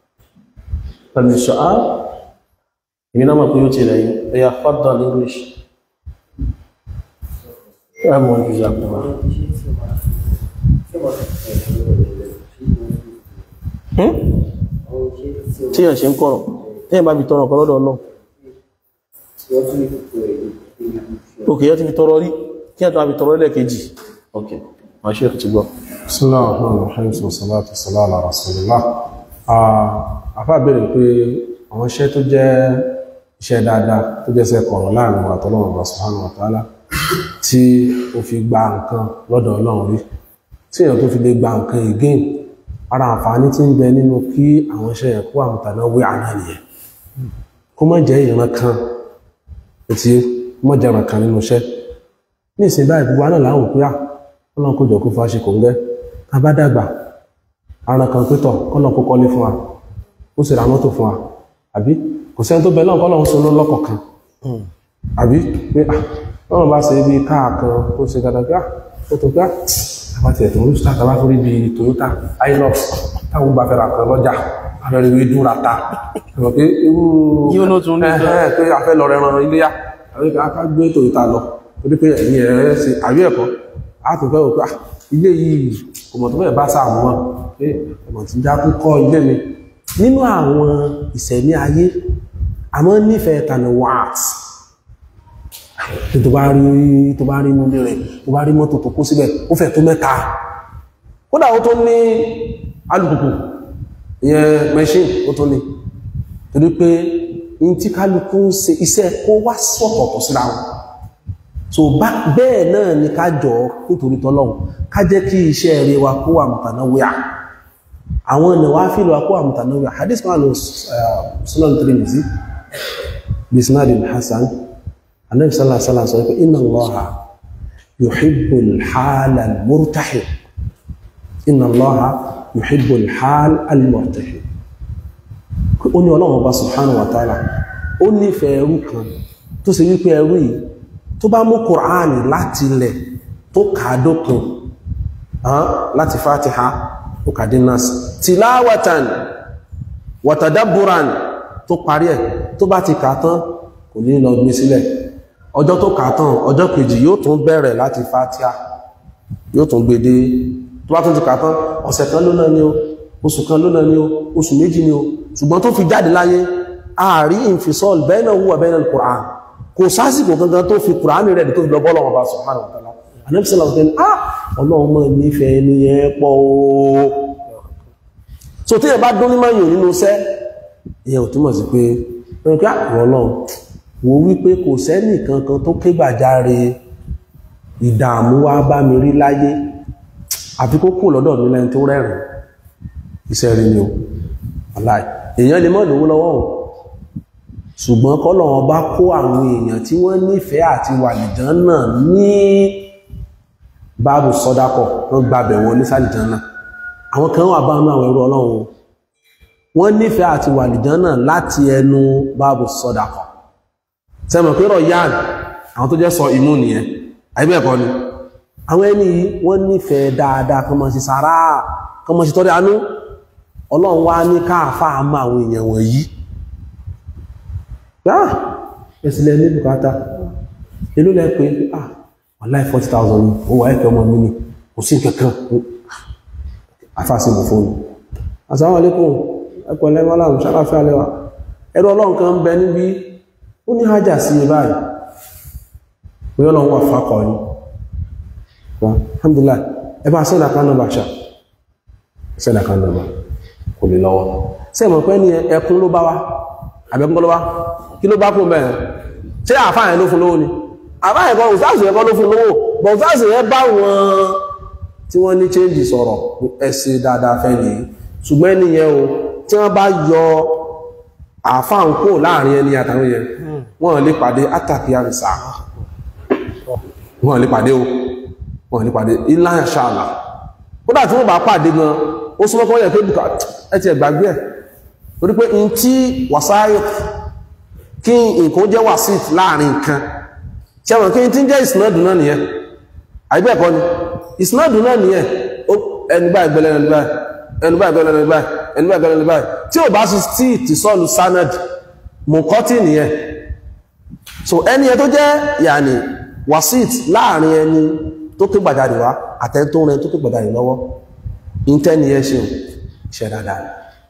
alùmí ṣọ́á èmi náà mọ̀ pé ó ti rẹ̀ yìí ẹ̀yà fọ́dọ̀ ní English ẹ̀ mọ̀ ju ìyàpọ̀ tí yàn ṣe ń kọ̀rọ̀ tí yàn bá fi tọrọ ọ̀kan lọ́dọ̀ ọlọ́ òkè yẹ́ ti fi tọrọ rí kí yàn tó bá fi tọrọ lẹ́ẹ̀kejì ok ma ṣe ti gbọ́ Bismillah ar-Rahman ar-Rahim salatu wassalamu ala rasulillah àfá bèèrè pé àwọn iṣẹ́ tó jẹ́ iṣẹ́ dáadáa tó jẹ́ iṣẹ́ kọ̀rọ̀ láàrin wa tọ́lọ́run wa subhanahu wa ta'ala tí ó fi gba nǹkan lọ́dọ̀ ọlọ́run rí tí èèyàn tó fi lè gba nǹkan again ara àǹfààní tí ń bẹ nínú kí àwọn iṣẹ́ ẹ̀kú àmùtàná wé àná nìyẹn kó má jẹ́ ìran kan tí mọ́ jẹ́ ìran kan nínú iṣẹ́ ní ìsìn báyìí gbogbo náà láwọn òpin à kọ́nà kó jọ kó fa ṣe kò ń gẹ́ ká bá dàgbà ara kan pétọ̀ kọ́nà kó kọ́lé fún wa ó sì ra mọ́tò fún wa àbí kò sẹ́ni tó bẹ náà kọ́nà ń so ló lọ́kọ̀ kan àbí pé wọ́n bá ṣe bí káà kan ó ṣe gàdàgbà ó tó gbá àbátì ẹ̀tọ̀ ń start àbá torí bí Toyota Hilux táwọn bá fẹ́ra kan lọ́jà abẹ́rẹ́ ìwé dúnra ta ẹ̀rọ pé irú Yíó ló tún ní ẹ̀hẹ́n pé a fẹ́ lọ rẹran iléyà àwọn ká gbé Toyota lọ torí pé ẹ̀yìn ẹ̀ ṣe àbí ẹ̀kọ́ a tó fẹ́ wò pé ilé yìí kò mọ̀ tó fẹ́ bá sáà mọ́ pé ẹ̀mọ̀ tí já kú kọ́ ilé mi nínú àwọn ìṣẹ̀mí ayé àmọ́ nífẹ̀ẹ́ tànà wàt tó bá rí tó bá rí múlé rẹ̀ tó bá rí mọ́tò tó kó síbẹ̀ ó fẹ́ tó mẹ́ta kódà ó tó ní alùpùpù ìyẹn machine ó tó ní torí pé in tí kálukú ń ṣe iṣẹ́ kó wá sọ̀tọ̀tọ̀ síra wọn so bá bẹ́ẹ̀ náà ni ká jọ nítorí tọ́lọ́hun ká jẹ́ kí iṣẹ́ rẹ̀ wa kó wà mùtànáwíà àwọn ẹ̀nà wá fílò wa kó wà mùtànáwíà hadith kan lọ Sunan Tirmidhi bisnadin hasan anabi sallallahu alaihi wasallam sọ pé inna allaha yuhibbul hala al-murtahib inna allaha yuhibbul hal al-murtahib ó ní ọlọ́run ọba subhanahu wa ta'ala ó nífẹ̀ẹ́ ẹrú kan tó ṣe wípé ẹrú yìí tó bá mú kùránì láti ilẹ̀ tó tó kàádókun láti fatiha tó kàdé nas tilawatan watadabburan tó parí ẹ̀ tó bá ti kà tán kò ní lọ gbé sílẹ̀ ọjọ́ tó kà tán ọjọ́ kejì yóò tún bẹ̀rẹ̀ láti fatiha yóò tún gbé dé tó bá tún ti kà tán ọ̀sẹ̀ kan ló náà ni o oṣù kan ló náà ni o oṣù méjì ni o ṣùgbọ́n tó fi jáde láyé ààrí ìfisọ́l bainahu wa bainal Qur'an kò sásìkò gangan tó fi Qur'an rẹ̀ tó fi lọ bọ́lọ̀ ọba subhanahu wa ta'ala anẹ́bísọ́lá ọ̀tẹ́ ah ọlọ́run mọ́ nífẹ̀ẹ́ ní ẹ pọ̀ ooo so tí ẹ bá dún ní máa yàn nínú iṣẹ́ ìyẹn ò túmọ̀ sí pé ẹni pé àwọn ọlọ́run wo wípé kò sẹ́nì kankan tó ké gbàjáre ìdààmú wá bá mi rí láyé àfi kó kù lọ́dọ̀ mi lẹ́ni tó rẹ́rìn iṣẹ́ rí ni o aláì èèyàn lè mọ́ lówó lọ́wọ́ o ṣùgbọ́n kọ́lọ̀wọ́n bá kó àwọn èèyàn tí wọ́n nífẹ̀ẹ́ àti wà nìjàn náà ní báàbù sọ́dákọ̀ wọ́n gbàbẹ̀ wọn ní sàlìjàn náà àwọn kan wà báwọn àwọn ẹrú ọlọ́run wọ́n nífẹ̀ẹ́ àti wà nìjàn náà láti ẹnu báàbù sọ́dákọ̀ sẹ́mọ̀ pé rọ̀ yáàn àwọn tó jẹ́ sọ imú nìyẹn àìbẹ̀ẹ̀kọ́ ni àwọn ẹni yìí wọ́n nífẹ̀ẹ́ dáadáa kan máa ṣe sàárà kan máa ṣe tọ́rẹ àánú ọlọ́run wá ní káàfáà mọ́ àwọn èèyàn wọ̀nyí ah ẹ̀sìlẹ̀ ní bùkátà ilú lẹ́ pé ah wàláì 40,000 ní owó ẹ̀kẹ́ ọmọ mi ní kò sí kankan afásí mọ̀ fóònù assalamu alaikum ẹkọ̀ lẹ́wọ́ aláàrùn sáláfẹ́ alẹ́wà ẹ̀rọ ọlọ́run kan bẹ níbi ó ní hájà sí i báyìí pé ọlọ́run wà fákọ̀ ní alhamdulillah ẹ bá sẹ́dà kan nọ́bà ṣá sẹ́dà kan nọ́bà kò lè lọ́wọ́ sẹ́mọ̀ pé ní ẹkún ló bá wá àbẹ́kún ló wá kí ló bá kún bẹ́ẹ̀ ṣé àfáàyàn ló fún lówó ni àfáàyàn kan òsáàsì ẹ̀kọ́ ló fún lówó bọ̀ òsáàsì ẹ bá wọn tí wọ́n ní change sọ̀rọ̀ ẹsẹ̀ dáadáa fẹ́ ní ṣùgbọ́n ẹniyẹn o tí wọ́n bá yọ àfáàn kó láàrin ẹni àtàwọn yẹn wọ́n lè pàdé átàkì àrìsà wọ́n lè pàdé o wọ́n lè pàdé ilá ṣàlà kódà tí wọ́n bá pàdé gan ó súnmọ́ kọ́ yẹ pé bùkà ẹ ti ẹ̀gbàgbé ẹ̀ torí pé in tí wàsáyọ̀ kí nǹkan jẹ́ wàsíìt láàrin nǹkan tí àwọn kí n tí ń jẹ́ ìsìnàdù náà nìyẹn àìbẹ́ẹ̀kọ́ ni ìsìnàdù náà nìyẹn ẹni báyìí gbẹ́lẹ̀ ẹni báyìí ẹni báyìí gbẹ́lẹ̀ ẹni báyìí ẹni báyìí gbẹ́lẹ̀ ẹni báyìí tí ò bá sí tí ti sọ́ọ̀lù sanad mùkọ́tì nìyẹn so ẹni ẹ tó jẹ́ yàní wàsíìt láàrin ẹni tó ké gbàjáde wá àtẹ́ntó rẹ tó ké gbàjáde lọ́wọ́ ìntẹ́ni ẹ ṣe iṣẹ́ dáadáa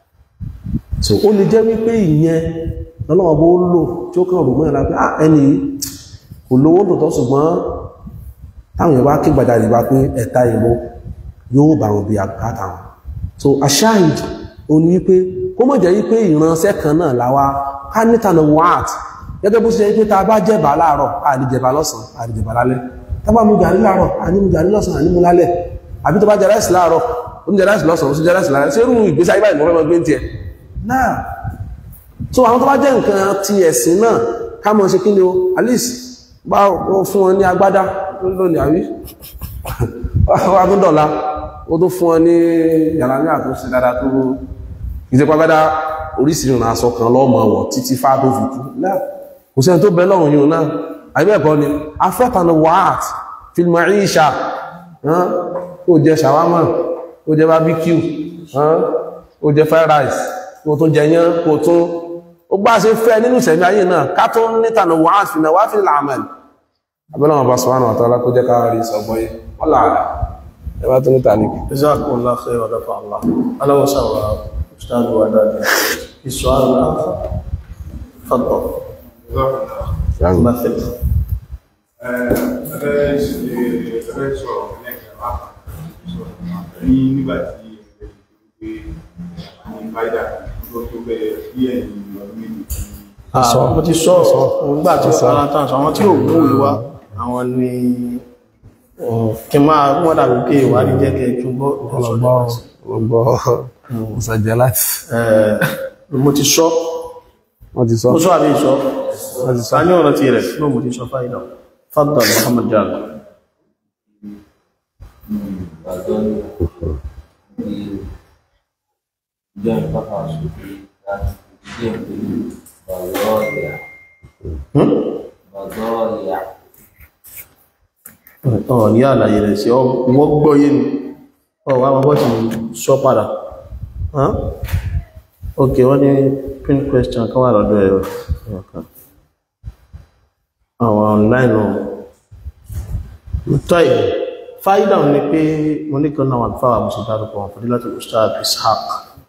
so ó lè jẹ́ wípé ìyẹn lọ́lọ́wọ́ bó lò tí ó kàn rò mọ́ ìlà pé ah ẹni kò lówó tòótọ́ ṣùgbọ́n táwọn èèyàn bá kí gbàjáde bá pé ẹ̀ta ìró yóò bá wọn bí àgbàtà wọn so aside ó ní wípé kó mọ̀ jẹ́ wípé ìránṣẹ́ kan náà láwa ká níta lọ wọ́n àt gẹ́gẹ́ bó ṣe wípé ta bá jẹ̀bà láàárọ̀ àdìjẹ̀bà lọ́sàn àdìjẹ̀bà lálẹ́ tá bá mú gàrí láàárọ̀ ànímú gàrí lọ́sàn ànímú lálẹ́ àbí tó bá jẹ ráìsì láàárọ̀ ó ń jẹ ráìsì lọ́sàn ó sì jẹ ráìsì lálẹ́ ṣé irú ìgbésí ayé báyìí mọ́ fẹ́ mọ́ gbé ń tiẹ̀ náà so àwọn tó bá jẹ́ nǹkan ti ẹ̀sìn náà ká mọ̀ ṣe kí ni o at least bá wọ́n fún wọn ní agbádá lónìí àwí wá tó dọ̀la ó tó fún wọn ní yàrá ní àtúnṣe dáadáa tó ìjẹpá agbádá oríṣiríṣi aṣọ kan lọ́mọ wọ̀ títí fá tó fi kú náà kò sẹ́ni tó bẹ lọ́rùn yìí náà àbẹ́ẹ̀kọ́ ni afẹ́tànà wàát fílmù ìṣà ó jẹ ṣàwámà ó jẹ barbecue ó jẹ fried rice kò tún jẹyán kò tún ó gbá ṣe fẹ́ nínú ìṣẹ̀mí ayé náà ká tó nítànà wàá fi náà wá fi láàmàlì abẹ́lọ́wọ̀n bá sọ́wọ́n àwọn àtàlá kó jẹ́ ká rí sọgbọ́yé wọ́n láàrá ẹwà tó níta ní kí جزاكم الله خير ودفع الله أهلا وسهلا أستاذ وداد السؤال الآخر تفضل مثل nígbà tí ẹgbẹ́ àwọn ìbáyà tó tó bẹ̀rẹ̀ bí ẹ̀yìn ọdún méjì tí Ah, mo ti sọ nígbà tí sọ́nà tán sọ àwọn tí ò mú ìwá àwọn ni um, kí n máa wọ́n dàbí pé ìwádìí jẹ́ kẹ́ túnbọ̀ ọgbọ́ ọ̀sàjẹ́ láti mo ti sọ wọ́n ti sọ mo sọ àbí ìsọ wọ́n ti sọ sani ọ̀rọ̀ ti rẹ̀ ló mo ti sọ fáìdà fadda Muhammad Jalo ọ̀ ní àlàyé rẹ̀ sí wọ́n gbọ́yé ni ọ̀ wá wọ́n ti sọ padà Huh? ok wọ́n ní pin question kan wà lọ́dọ̀ ẹ̀rọ ọ̀kan àwọn online ọ̀ tọ́ì fáìdà wọn ni pé mo ní kan náà wà fáwà mo sì dárúkọ wọn fún láti ustaz ishaq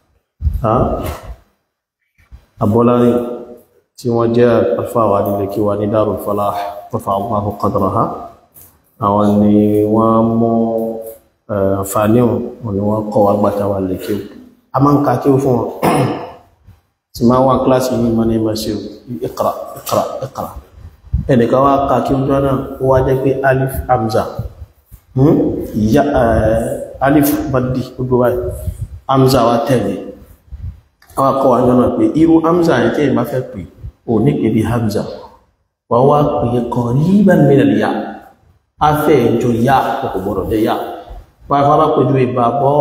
abọ́lárí tí wọ́n jẹ́ alfáwà nílé kí wà ní Darul Falah rafa Allahu qadraha àwọn ni wọ́n mú àǹfààní wọn ni wọ́n kọ́ wá gbàtà wà lè kí a máa ń ka kí fún wọn tí máa wá kíláàsì yìí mọ́ ní ma ṣe iqra iqra iqra ẹnìkan wá ka kí jọ náà ó wá jẹ́ pé alif hamza ya alif badi gbogbo báyìí hamza wá tẹ̀lé àwọn akọ́ wa jọ náà pé irú hamza yẹn tí èèyàn bá fẹ́ pè ò ní pè bí hamza wà wá pè é qariban min al-ya afẹ́ ìjọ ya kò gbọ́dọ̀ jẹ́ ya wà á fara pẹ̀lú ìbá bọ́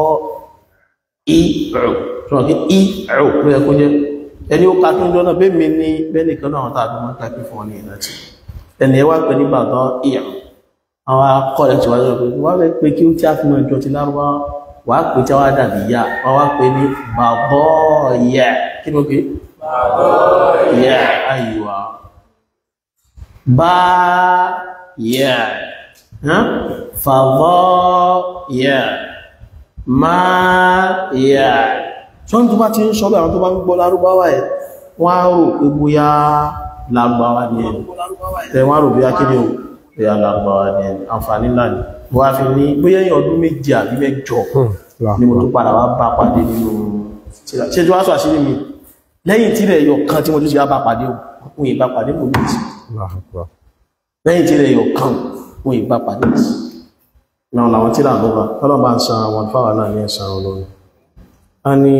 ìrù tí wọ́n kí ìrù ló yẹ kó jẹ́ ẹni ó kàkí jọ náà bẹ́ẹ̀ mi ní bẹ́ẹ̀ nìkan náà àwọn tàbí wọ́n kàkí fún ọ ní ìrántí ẹni ẹ wá pè ní bàbá ìrù àwọn akọ́lẹ̀ tí wọ́n pè wọ́n fẹ́ pé kí ó tí a fi mọ ìjọ ti lárúbá wà á pè tí wọ́n dàbí ya wọ́n wá pè ní bàbá yẹ kí ni ó pè bàbá yẹ aywa bá yẹ fàbọ́ yẹ máa yẹ ṣọ́n tó bá ti ń sọ bí àwọn tó bá ń gbọ́ lárúbáwá ẹ̀ wọ́n á rò pé bóyá lárúbáwá ní ẹni tẹ́ wọ́n á rò bóyá kí ni ó bóyá lárúbáwá ní ẹni àǹfààní ńlá ni wọ́n á fi ní bóyá ẹ̀yìn ọdún méjì àbí mẹ́jọ ni mo tó padà wá bá pàdé nínú ṣe tí wọ́n sọ àṣírí mi lẹ́yìn tí rẹ̀ yọ kan tí mo tó ṣe bá pàdé òun ìbá pàdé kò ní ìsìn lẹ́yìn tí rẹ̀ yọ kan òun ìbá pàdé ìsìn náà làwọn tí ra lọ́wọ́ ọlọ́bà ń san àwọn fáwà náà ní ẹ̀sàn olórin a ní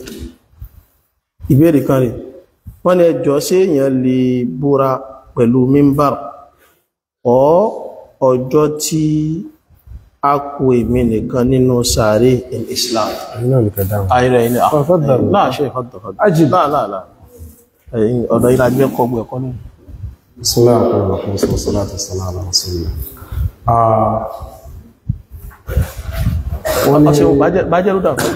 ìbéèrè kan rí wọ́n ní ẹjọ́ sí èèyàn lè búra pẹ̀lú mímbàr ọ ọjọ́ tí a kú èmi nìkan nínú sàárè in Islam ayẹrẹ ilẹ̀ láàṣẹ ìfọ́dọ̀fọ́dọ̀ láàláà ọ̀dọ̀ ilẹ̀ agbẹ́ kọgbọ̀ ẹ̀kọ́ ní Bismillahir rahmanir rahim wassalatu wassalamu ala rasulillah wọ́n ní bájẹ́ ló dàkọ́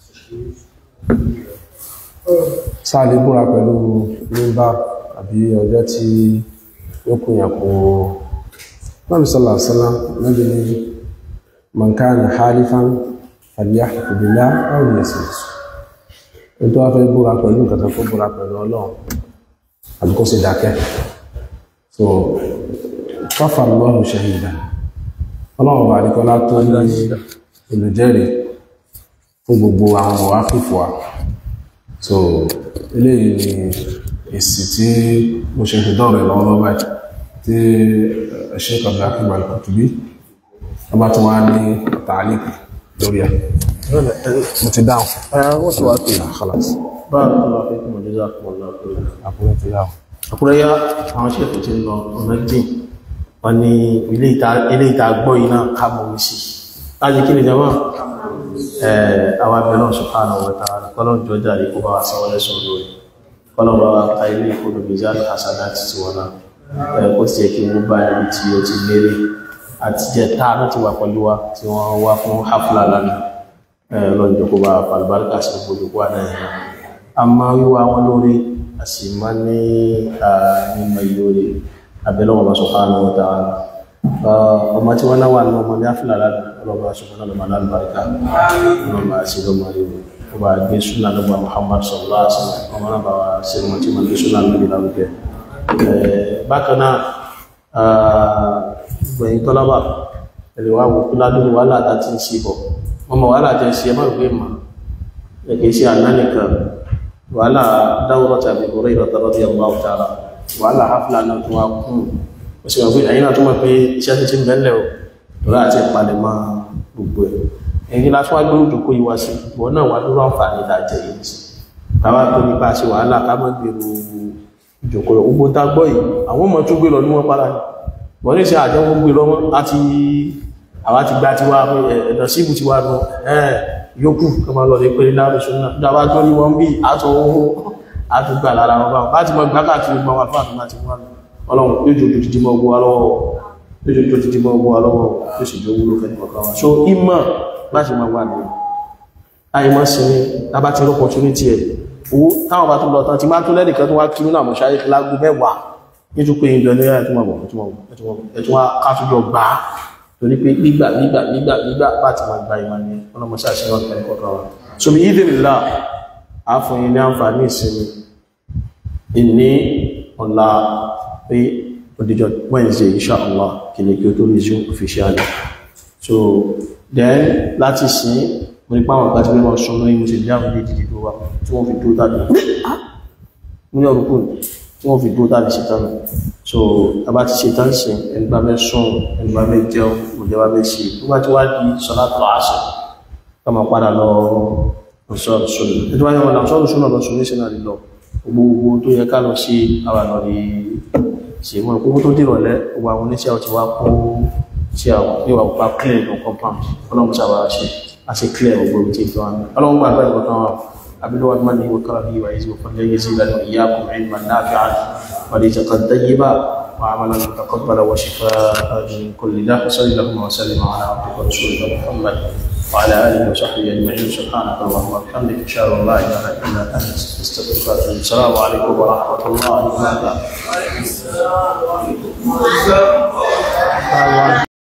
sáàlì búra pẹ̀lú mímbà àbí ọjọ́ tí ó kù yàn kó náà sọ́lá sọ́lá lọ́dún ní mọ̀nkánì halifan falyahlif billah aw liyasmut ó tó wá fẹ́ búra pẹ̀lú nǹkan tó kó búra pẹ̀lú ọlọ́run àbí kó sì dákẹ́ so kafa Allahu shahidan ọlọ́run bá àdíkọ́lá tó ní olùjẹ́rìí fún gbogbo àwọn ọ̀wá fífò wa so eléyìí ni èsì tí mo ṣe fi dọ́rẹ̀ lọ́wọ́ lọ́wọ́ báyìí tí Sheikh Abdulhakeem Al-Kutubi ọba tó wá ní tààlìkì lórí ẹ̀ mo ti dáhùn wọ́n sì wá pé khalas bá ọlọ́ fẹ́ kí mo jẹ́ sáàkùn ọlọ́ pé àkúrẹ́ ti dáhùn àkúrẹ́yá àwọn ṣètò tí ń lọ ọ̀nà jìn wọ́n ní ilé ìta gbọ́ iná kábọ̀ sí láti kí ni jama àwọn abẹ́lọ́ subhanahu wa ta'ala kọ́lọ̀ jọjá rí kó bá wa sanwó lẹ́sùn lórí kọ́lọ̀ bá wa ta ilé ìkódò mizan hasanati ti wọ́n náà kó sì yẹ kí wọ́n bá ibi tí ó ti lérè àti jẹ́ tá a ti wà pẹ̀lú wa tí wọ́n wá fún hafla lánàá lọ́njọ́ kó bá falbarka sí gbogbo kó àná yẹn àmọ́ wíwá wọn lórí a sì máa ní mímọ ìlórí abẹ́lọ́ wọn subhanahu wa ta'ala ọmọ tí wọ́n náà wà ní ọmọ ní áfíà láti ọlọ́bà ṣùgbọ́n lọ́mọ alábàríkà ọlọ́bà sí lọ́mọ rí o bá gbé súnà lọ́gbà Muhammad sallallahu alaihi wasallam ọmọ náà bá wa sí ọmọ tí wọ́n gbé súnà lórí lárugẹ bákan náà gbẹ̀yìn tọ́lábà ẹ̀rẹ̀ wá wò kúládùn wàhálà àti ń ṣe bọ̀ ọmọ wàhálà jẹ́ sí ẹmọ́ ìwé mà ẹ̀kẹ́ sí àná nìkan wàhálà dáwọ́rọ̀ tàbí orí ìrọ̀tọ́rọ̀ tí ọmọ ọ̀tara wàhálà hafla náà tó wá kún ó sì wọ́n pé ẹ̀yìn náà tó mọ̀ pé iṣẹ́ tó ti ń bẹ́lẹ̀ o lọ́la àti ìpalẹ̀ mọ́ gbogbo ẹ̀ ẹ̀yìn láti wá gbérù jòkó yìí wá sí ìwọ náà wà lórí àǹfààní ìdájẹ́ yìí sí káwá tó nípa ṣe wàhálà ká mọ́ gbèrú ìjòkó lọ gbogbo tá gbọ́ yìí àwọn ọmọ tó gbé lọ ní wọ́n para ní wọ́n ní ṣe àjọ wọn gbé lọ wọn àti àwa ti gba tiwa ẹ̀dọ̀ síbù tiwa lọ ẹ̀ yókù kí wọ́n lọ lè pé láàrín ṣúná dábàá tó ní wọ́n bí àtọ̀ àtúgbà lára wọn báwọn láti mọ gbá káàkiri gbọ́n wà fún àtúmọ̀ àti wọn ọlọ́run yóò jò ojú jímọ̀ ogun alọ́wọ́ tó ṣe tó ti di mọ́ ọgbọ́ alọ́wọ́ tó sì jọ wúlò fẹ́ nìkan wa so ìmọ̀ láti máa wà lórí àìmọ́ sí ní lábá ti rọ́pọ̀ tó ní tiẹ̀ owó táwọn bá tún lọ tán ti máa tún lẹ́nìkan tó wá kí nínú àmọ́ ṣáyé lágbo mẹ́wàá ní tó pé ìjọ ní ẹ̀tún wà ẹ̀tún wá kátújọ gbà á torí pé gbígbà gbígbà gbígbà gbígbà bá ti máa gba ìmọ̀ ní ọlọ́mọṣẹ́ àṣírí ọ̀tún ẹ̀kọ́ kan wa so bí ìdìrìlá àfọyín ní àǹfààní ìsinmi ìní ọ̀la pé òdìjọ́ Wednesday inshallah kìlẹ̀ kí o tó resume officially so then láti sin mo ní páwọn àgbà tí wọ́n sọ lórí mo sì lé àwọn ilé ìdìdì tó wà tí wọ́n fi dúró tàbí ní ọdún kù tí wọ́n fi dúró tàbí ṣe tán so abá ti ṣe tán sí ẹni bá fẹ́ sùn ẹni bá fẹ́ jẹun òjò bá fẹ́ ṣe tó bá ti wá di sọlá tó àṣẹ ká máa padà lọ sọ́ọ̀rọ̀ sọ́ọ̀rọ̀ ètò wáyé wọn làwọn sọ́ọ̀rọ̀ lọ sùn ní sinari lọ gbogbo tó yẹ ká lọ sí àwọn àlọ́ rí ṣe wọn gbogbo tó dìrọ̀lẹ́ gbogbo àwọn oníṣẹ́ ọtí wá kó tí àwọn yóò wà clear no compound ọlọ́run sábà ṣe a ṣe clear gbogbo tí tó wà ní ọlọ́run gbà bẹ́ẹ̀ kọ̀ọ̀kan wà abiluwa ni mani wa kara biyu wa izu falla yazila wa iyyakum ilman nafi'an wa rizqan tayyiba wa amalan mutaqabbala wa shifaa'an min kulli da' sallallahu wa sallim ala abdika wa rasulika muhammad wa ala alihi wa sahbihi ajma'in subhanaka allahumma wa bihamdika ashhadu an la ilaha illa anta astaghfiruka wa atubu ilaik assalamu alaikum wa rahmatullahi wa barakatuh